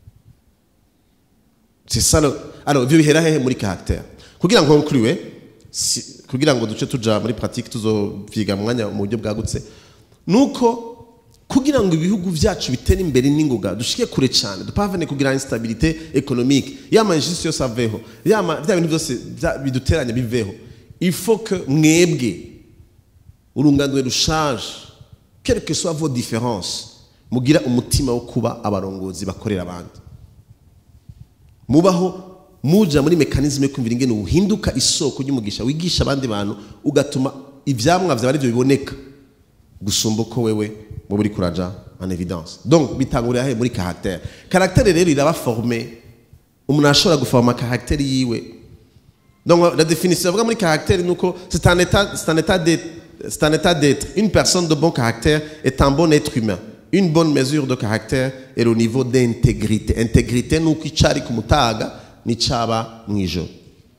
c'est ça le alors ivyo bihera hehe muri caractère kugira ngo nkuriwe si, kugira ngo duce tuja muri pratique tuzovyiga mu mwanya mu buryo bwagutse nuko kugira ngo ibihugu vyacu bitere imbere n'ingoga dushike kure cyane dupavane kugira instabilité économique yama injustice yose aveho yama vya bintu byose vya- biduteranya biveho il faut que mwebwe urunganwe rushaje quelles que soient vos différences mugira umutima wo kuba abarongozi bakorera abandi mubaho muja muri mekanisme yo kumvira ingene uhinduka isoko ry'umugisha wigisha abandi bantu ugatuma ivyamwa vyawe arivyo biboneka gusumba uko wewe muba uri kuraja en évidence donc bitangurira he muri caractère caractère rero iraba formé umuntu ashobora guforma caractère yiwe donc la définition avuga muri caractère nuko c'est un état c'est un état d'être c'est un état d'être une personne de bon caractère est un bon être humain une bonne mesure de caractère est le niveau d'intégrité intégrité nuko icari ku mutaga n'icaba mw'ijoro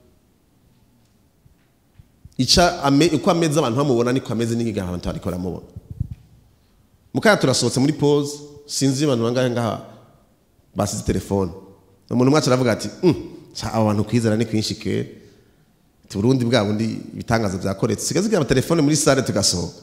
ica ame, uko ameze abantu bamubona niko ameze n'igihe abantu bariko baramubona mukaya turasohotse muri pause sinzi abantu bangahe ngaha basize telefone umuntu mwacu aravuga ati "Mm, ca abo bantu kwizera ni kwinshi kera Ati, Burundi bwa bundi ibitangazo byakoretse sigaze igira amatelefone muri sale tugasohoka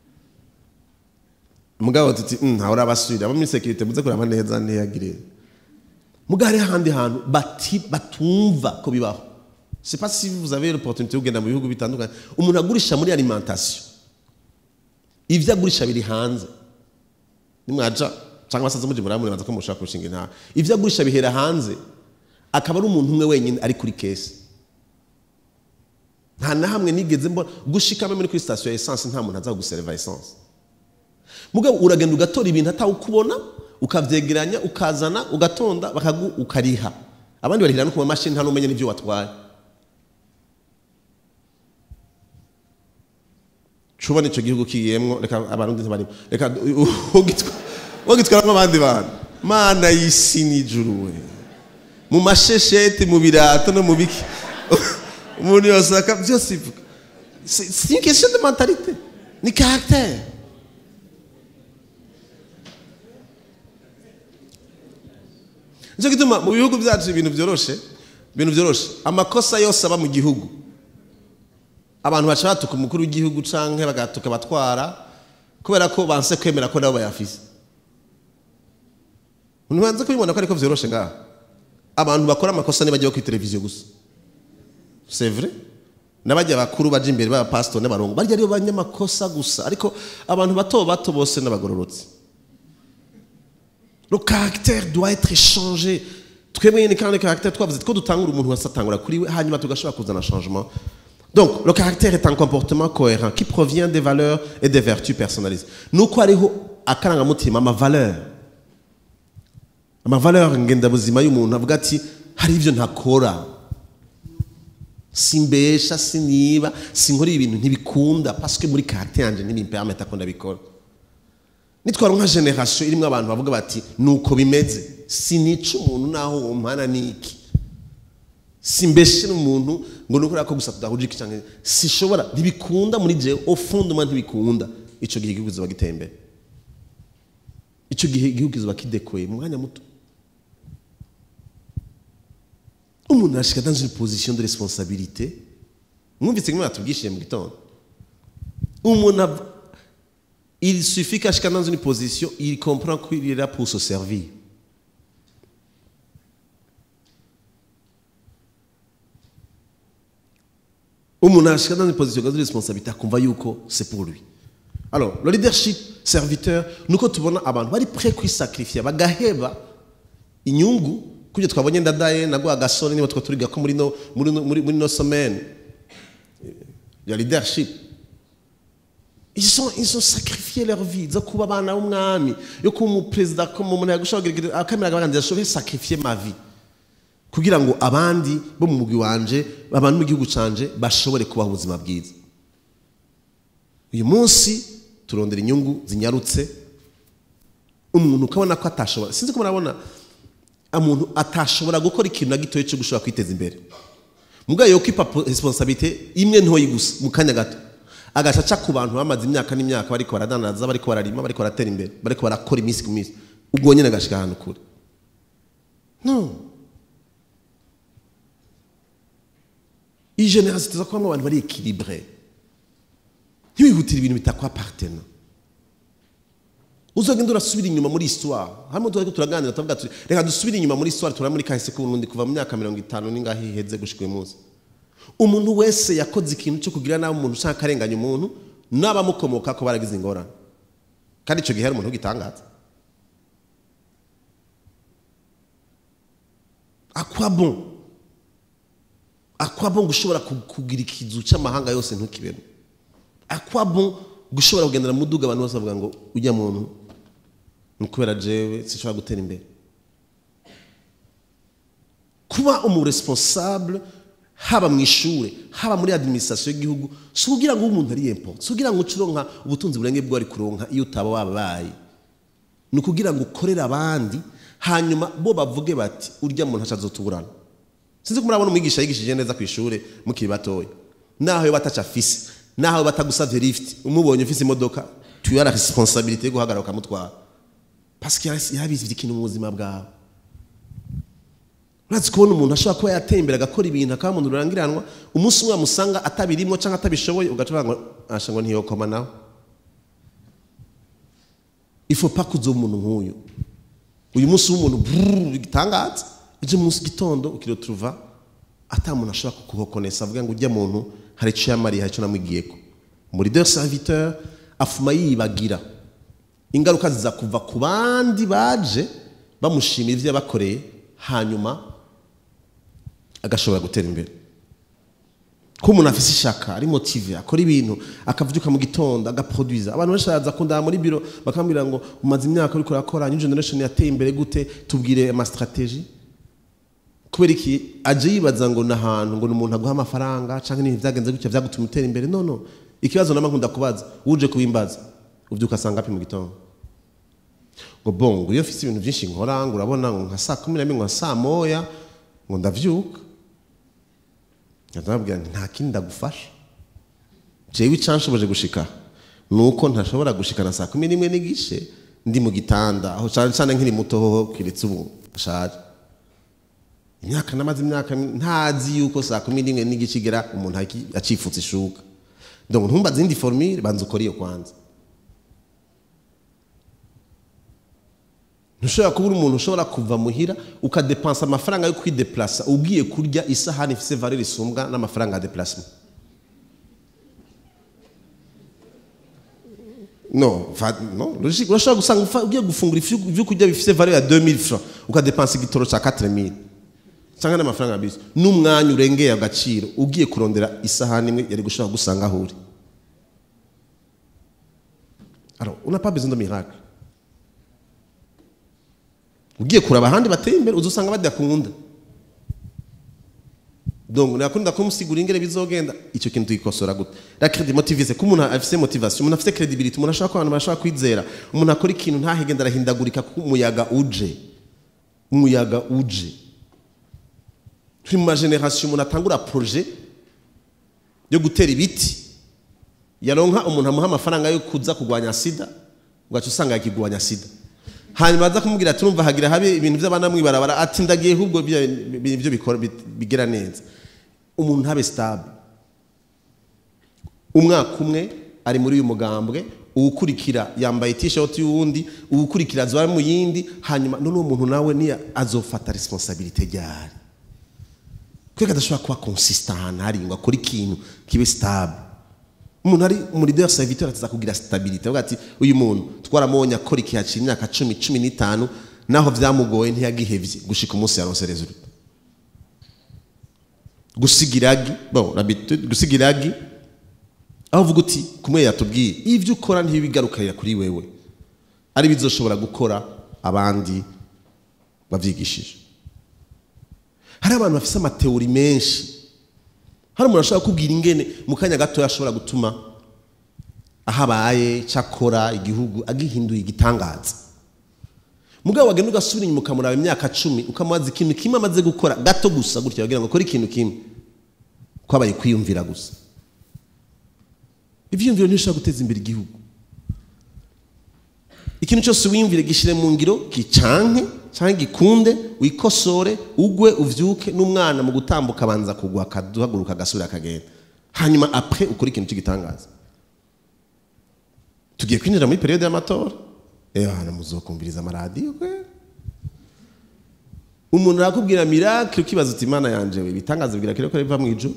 mugabo tuti "Mm, ntawe urabasubira abo muri sekirite muze kuraba neza ntiyagire mugabo hariho ahandi hantu bati batumva ko bibaho c'est pas si vous avez l'opportunité yo kugenda mu bihugu bitandukanye umuntu agurisha muri alimentation ivyo agurisha biri hanze nimwaja cyangwa asaze muje muramure ko mushaka kurushinga intara ivyo agurisha bihera hanze akaba ari umuntu umwe wenyine ari kuri kesi nta na hamwe nigeze mbona gushikamo muri kuri station ya essence nta muntu aza kuguserva essence mugabo uragenda ugatora ibintu atawukubona ukavyegeranya ukazana ugatonda bakagu ukariha abandi barihira no ku mamashini nta n'umenya n'ibyo watwaye cuba nicyo gihugu kigiyemwo reka abarundi ntibarimo reka ugitwaramo abandi bantu mana y'isi n'ijuru we mu mashesheti mu birato no mu biki umuntu yose aka byose ivuga c'est une question de mentalité ni caractère nicyo gituma mu bihugu byacu ibintu byoroshe ibintu byoroshe amakosa yose aba mu gihugu abantu baca batuka umukuru w'igihugu canke bagatuka batwara kubera ko banse kwemera ko nabo bayafise ntibanze kubibona ko ariko vyoroshe ngaha abantu bakora amakosa ntibajyaho kuri televiziyo gusa c'est vrai n'abajya bakuru baje imbere b'abapasitoro n'abarongo barya aribo banyamakosa gusa ariko abantu bato bato bose n'abagororotse le caractère doit être changé twebwe nyine kandi caractère twavuze ko dutangura umuntu wese atangura kuri we hanyuma tugashobora kuzana changement donc le caractère est un comportement cohérent qui provient des valeurs et des vertus personnalisées nuko hariho akarangamutima amavaleur amavaleur ngendabuzima y'umuntu avuga ati hari ibyo ntakora simbesha siniba sinkora ibintu ntibikunda parce que muri caractère yanje ntibimpermeta ko ndabikora nitwara nka generation irimo abantu bavuga bati nuko bimeze sinica umuntu naho uwo mpana niki simbeshe n'umuntu ngo nukora ko gusa tudahuje iki cyangwa sishobora ntibikunda muri je au fondement ntibikunda ico gihe igihugu kizoba giteye imbere ico gihe igihugu kizoba kidekoye mu mwanya muto umuntu arashika dans une position de responsabilité mwumvise kimwe batubwishiye mu gitondo umuntu il suffit qu'ashika dans une position il comprend qu'il est là pour se servir umuntu ashika dans une position de responsabilité akumva yuko c'est pour lui alors le leadership serviteur nuko tubona abantu bari prêt kwisacrifier bagaheba inyungu kubyo twabonye ndadaye nagwa gasore niba twa turiga ko muri no muri no, muri, muri no semaine ya leadership ils sont ils ont sacrifié leur vie zo kuba abana b'umwami yo kuba umuperezida ko mu muntu yagushobora akamera abaganira ashobora sacrifier ma vie kugira ngo abandi bo mu mugwi wanje abantu mu gihugu canje bashobore kubaho ubuzima bwiza uyu munsi turondera inyungu zinyarutse umuntu ukabona ko atashobora sinzi ko murabona umuntu atashobora gukora ikintu na gitoya cyo gushobora kwiteza imbere mubwayo yo kwipa responsabilité imwe ntoyi gusa mu kanya gato agaca aca ku bantu bamaze imyaka n'imyaka bariko baradandaza bariko bararima bariko baratera imbere bariko barakora iminsi ku minsi ubwo nyine agashika ahantu kure no iyi generosité zo kubamo abantu bari équilibré ntibihutire ibintu bitakwapartena uzogenda urasubira inyuma muri histoire hano turiko turaganira tuvuga tuti reka dusubire inyuma muri histoire turaba muri kahise k'uburundi kuva mu myaka mirongo itanu n'ingahe iheze gushika uyu munsi umuntu wese yakoze ikintu cyo kugira nabi umuntu ushaka akarenganya umuntu n'abamukomoka ko baragize ingorane kandi icyo gihe hari umuntu ugitangaza akwa bon akwa bon gushobora kugira ikizu cy'amahanga yose ntukibemo akwa bon gushobora kugendera mu duga abantu bose bavuga ngo ujya muntu ni ukubera jewe sinshobora gutera imbere kuba umuresponsable haba mu ishuri haba muri administration y'igihugu si kugira ngo umuntu ari yempo si kugira ngo ucuronka ubutunzi burenge bwo ari kuronka iyo utaba wabaye ni ukugira ngo ukorere abandi hanyuma bo bavuge bati urya muntu acazotuburana sinzi ko murabona umwigisha yigishije neza ku ishuri mukiri batoya naho yo bataca afise naho batagusavye lift umubonye ufise imodoka tu as la responsabilité yo guhagarara ukamutwara parce que yabizi ikintu mu buzima bwawe urazi kubona umuntu ashobora kuba yatembera agakora ibintu akaba umuntu rurangiranwa umunsi umwe wamusanga atabirimwo cyangwa atabishoboye ugaca ngo asha ngo ntiyokoma nawe ifo pa kuzo umuntu nk'uyu uyu munsi w'umuntu bitangaza ejo munsi gitondo ukiroturuva ata muntu ashobora kukuhokonesa avuga ngo ujya muntu hari icyo yamariye hari icyo namwigiyeko muri de serviteur afuma yibagira ingaruka ziza kuva ku bandi baje bamushimira ibyo yabakoreye hanyuma agashobora gutera imbere ko umuntu afite ishaka ari motive akora ibintu akavyuka mu gitondo agaproduiza abantu benshi baraza kundaba muri biro bakambwira ngo umaze imyaka uriko urakora new generation yateye imbere gute tubwire ama strategie kubera iki aje yibaza ngo ni ahantu ngo ni umuntu aguha amafaranga cyangwa n'ibintu byagenze gutya byagutuma utera imbere no no ikibazo nama nkunda kubaza uje kubimbaza ubyuka asanga api mu gitondo ngo bongo iyo mfite ibintu byinshi nkora ngo urabona ngo nka saa kumi n'imwe nka saa moya ngo ndavyuka ndababwira nti nta kindi ndagufasha jewe icyanshoboje gushika ni uko ntashobora gushikana saa kumi n'imwe n'igice ndi mu gitanda aho cyane cyane nkiri muto hoho kiretse ubu ashaje imyaka namaze imyaka ntazi yuko saa kumi n'imwe n'igice igera umuntu aki- acifutse ishuka donc ntumbaze indi formule banza ukora iyo kwanza ntushobora kuba uri umuntu ushobora kuva muhira ukadepansa amafaranga yo kwideplasa ugiye kurya isahani ifise valeur isumbwa n'amafaranga ya déplacement no fa- no logique urashobora gusanga ufa- ugiye gufungura ifi- ibyo kurya bifise valeur ya 2000 francs ukadepansa igitoro cya 4000 cyangwa n'amafaranga ya bisi n'umwanya urengeye agaciro ugiye kurondera isahani imwe yari gushobora gusanga aho uri alors on n'a pas besoin de miracle ugiye kuraba ahandi bateye imbere uzusanga badakunda donc nakunda kumusigura ingere bizogenda icyo kintu tuyikosora gute la crédit motivise ko umuntu afise motivation umuntu afise credibility umuntu ashaka ko abantu bashaka kwizera umuntu akora ikintu ntahegenda arahindagurika kuko umuyaga uje umuyaga uje turi mu mageneration umuntu atangura projet yo gutera ibiti yaronka umuntu amuha amafaranga yo kuza kurwanya sida ugaca usanga yakigwanya sida hanyuma aza kumubwira ati urumva hagira habe ibintu by'abana mwibarabara ati ndagiye ahubwo ibyo bikora bigera neza umuntu ntabe stable umwaka umwe ari muri uyu mugambwe uwukurikira yambaye t-shirt y'uwundi uwukurikira azaba mu yindi hanyuma none uwo muntu nawe niya azofata responsabilité ryari kweka adashobora kuba consistant ahantu hari ngo akore ikintu kibe stable umuntu ari muri leader serviteur ataza kugira stabilité avuga ati uyu muntu twaramubonye akora ikiha cy'imyaka cumi cumi n'itanu naho byamugoye ntiyagihevye gushika umunsi yaronse resultat gusiga iragi bon l'habitude gusiga iragi aho uvuga uti kumwe yatubwiye ibyo ukora ntibigarukarira kuri wewe ari bizoshobora gukora abandi bavyigishije hari abantu bafise amateori menshi hari umuntu ashobora kubwira ingene mu kanya gato ashobora gutuma ahabaye cyakora igihugu agihinduye igitangaza mugabo wagenda ugasubira inyuma ukamuraba imyaka cumi ukamubaza ikintu kimwe amaze gukora gato gusa gutya bagira ngo akore ikintu kimwe kwabaye kwiyumvira gusa ibyiyumviro ntibishobora guteza imbere igihugu ikintu cyose wiyumvire gishyire mu ngiro gicanke cyangwa gikunde wikosore ugwe uvyuke n'umwana mu gutambuka abanza kugwa akaduhaguruka agasubira akagenda hanyuma apre ukora ikintu cy'igitangaza tugiye kwinjira muri periode y'amatora eyo hano muzokumviriza amaradiyo kwe umuntu arakubwira miracle ukibaza uti imana yanje we ibitangaza bibwira kire ko biva mu ijuru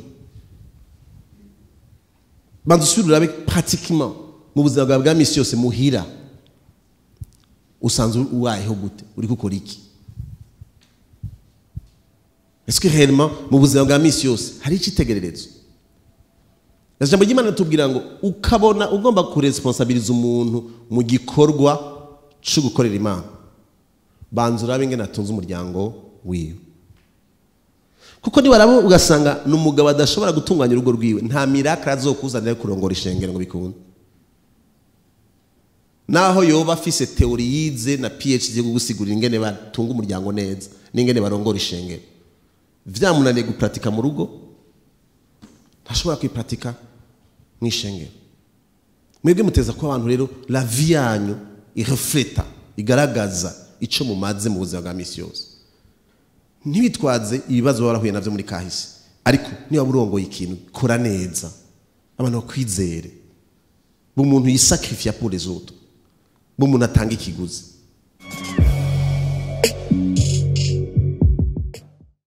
banza usubire urabe pratiquement mu buzima bwawe bwa misi yose muhira usanzwe ubayeho gute uri gukora iki ese réellement mu buzima bwa misi yose hari icyitegererezo ijambo ry'imana ritubwira ngo ukabona ugomba kuresponsabiliza umuntu mu gikorwa cyo gukorera imana banza urabe ingene atunze umuryango wiwe kuko nibarabo ugasanga ni umugabo adashobora gutunganya urugo rwiwe nta miracle azokuzanira yo kurongora ishengero ngo bikunde naho yoba afise teori yize na phd yo gusigurira ingene batunga umuryango neza n'ingene barongora ishengero vyamunaniye gupratika mu rugo ntashobora kwipratika mu ishengero mwebwe muteza ko abantu rero la vie yanyu irefleta igaragaza ico mumaze mu buzima bwa misi yose ntibitwaze ibibazo barahuye navyo muri kahise ariko niba urongoye ikintu kora neza abantu bakwizere bumuntu yisakrifia pour les autres bumuntu atanga ikiguzi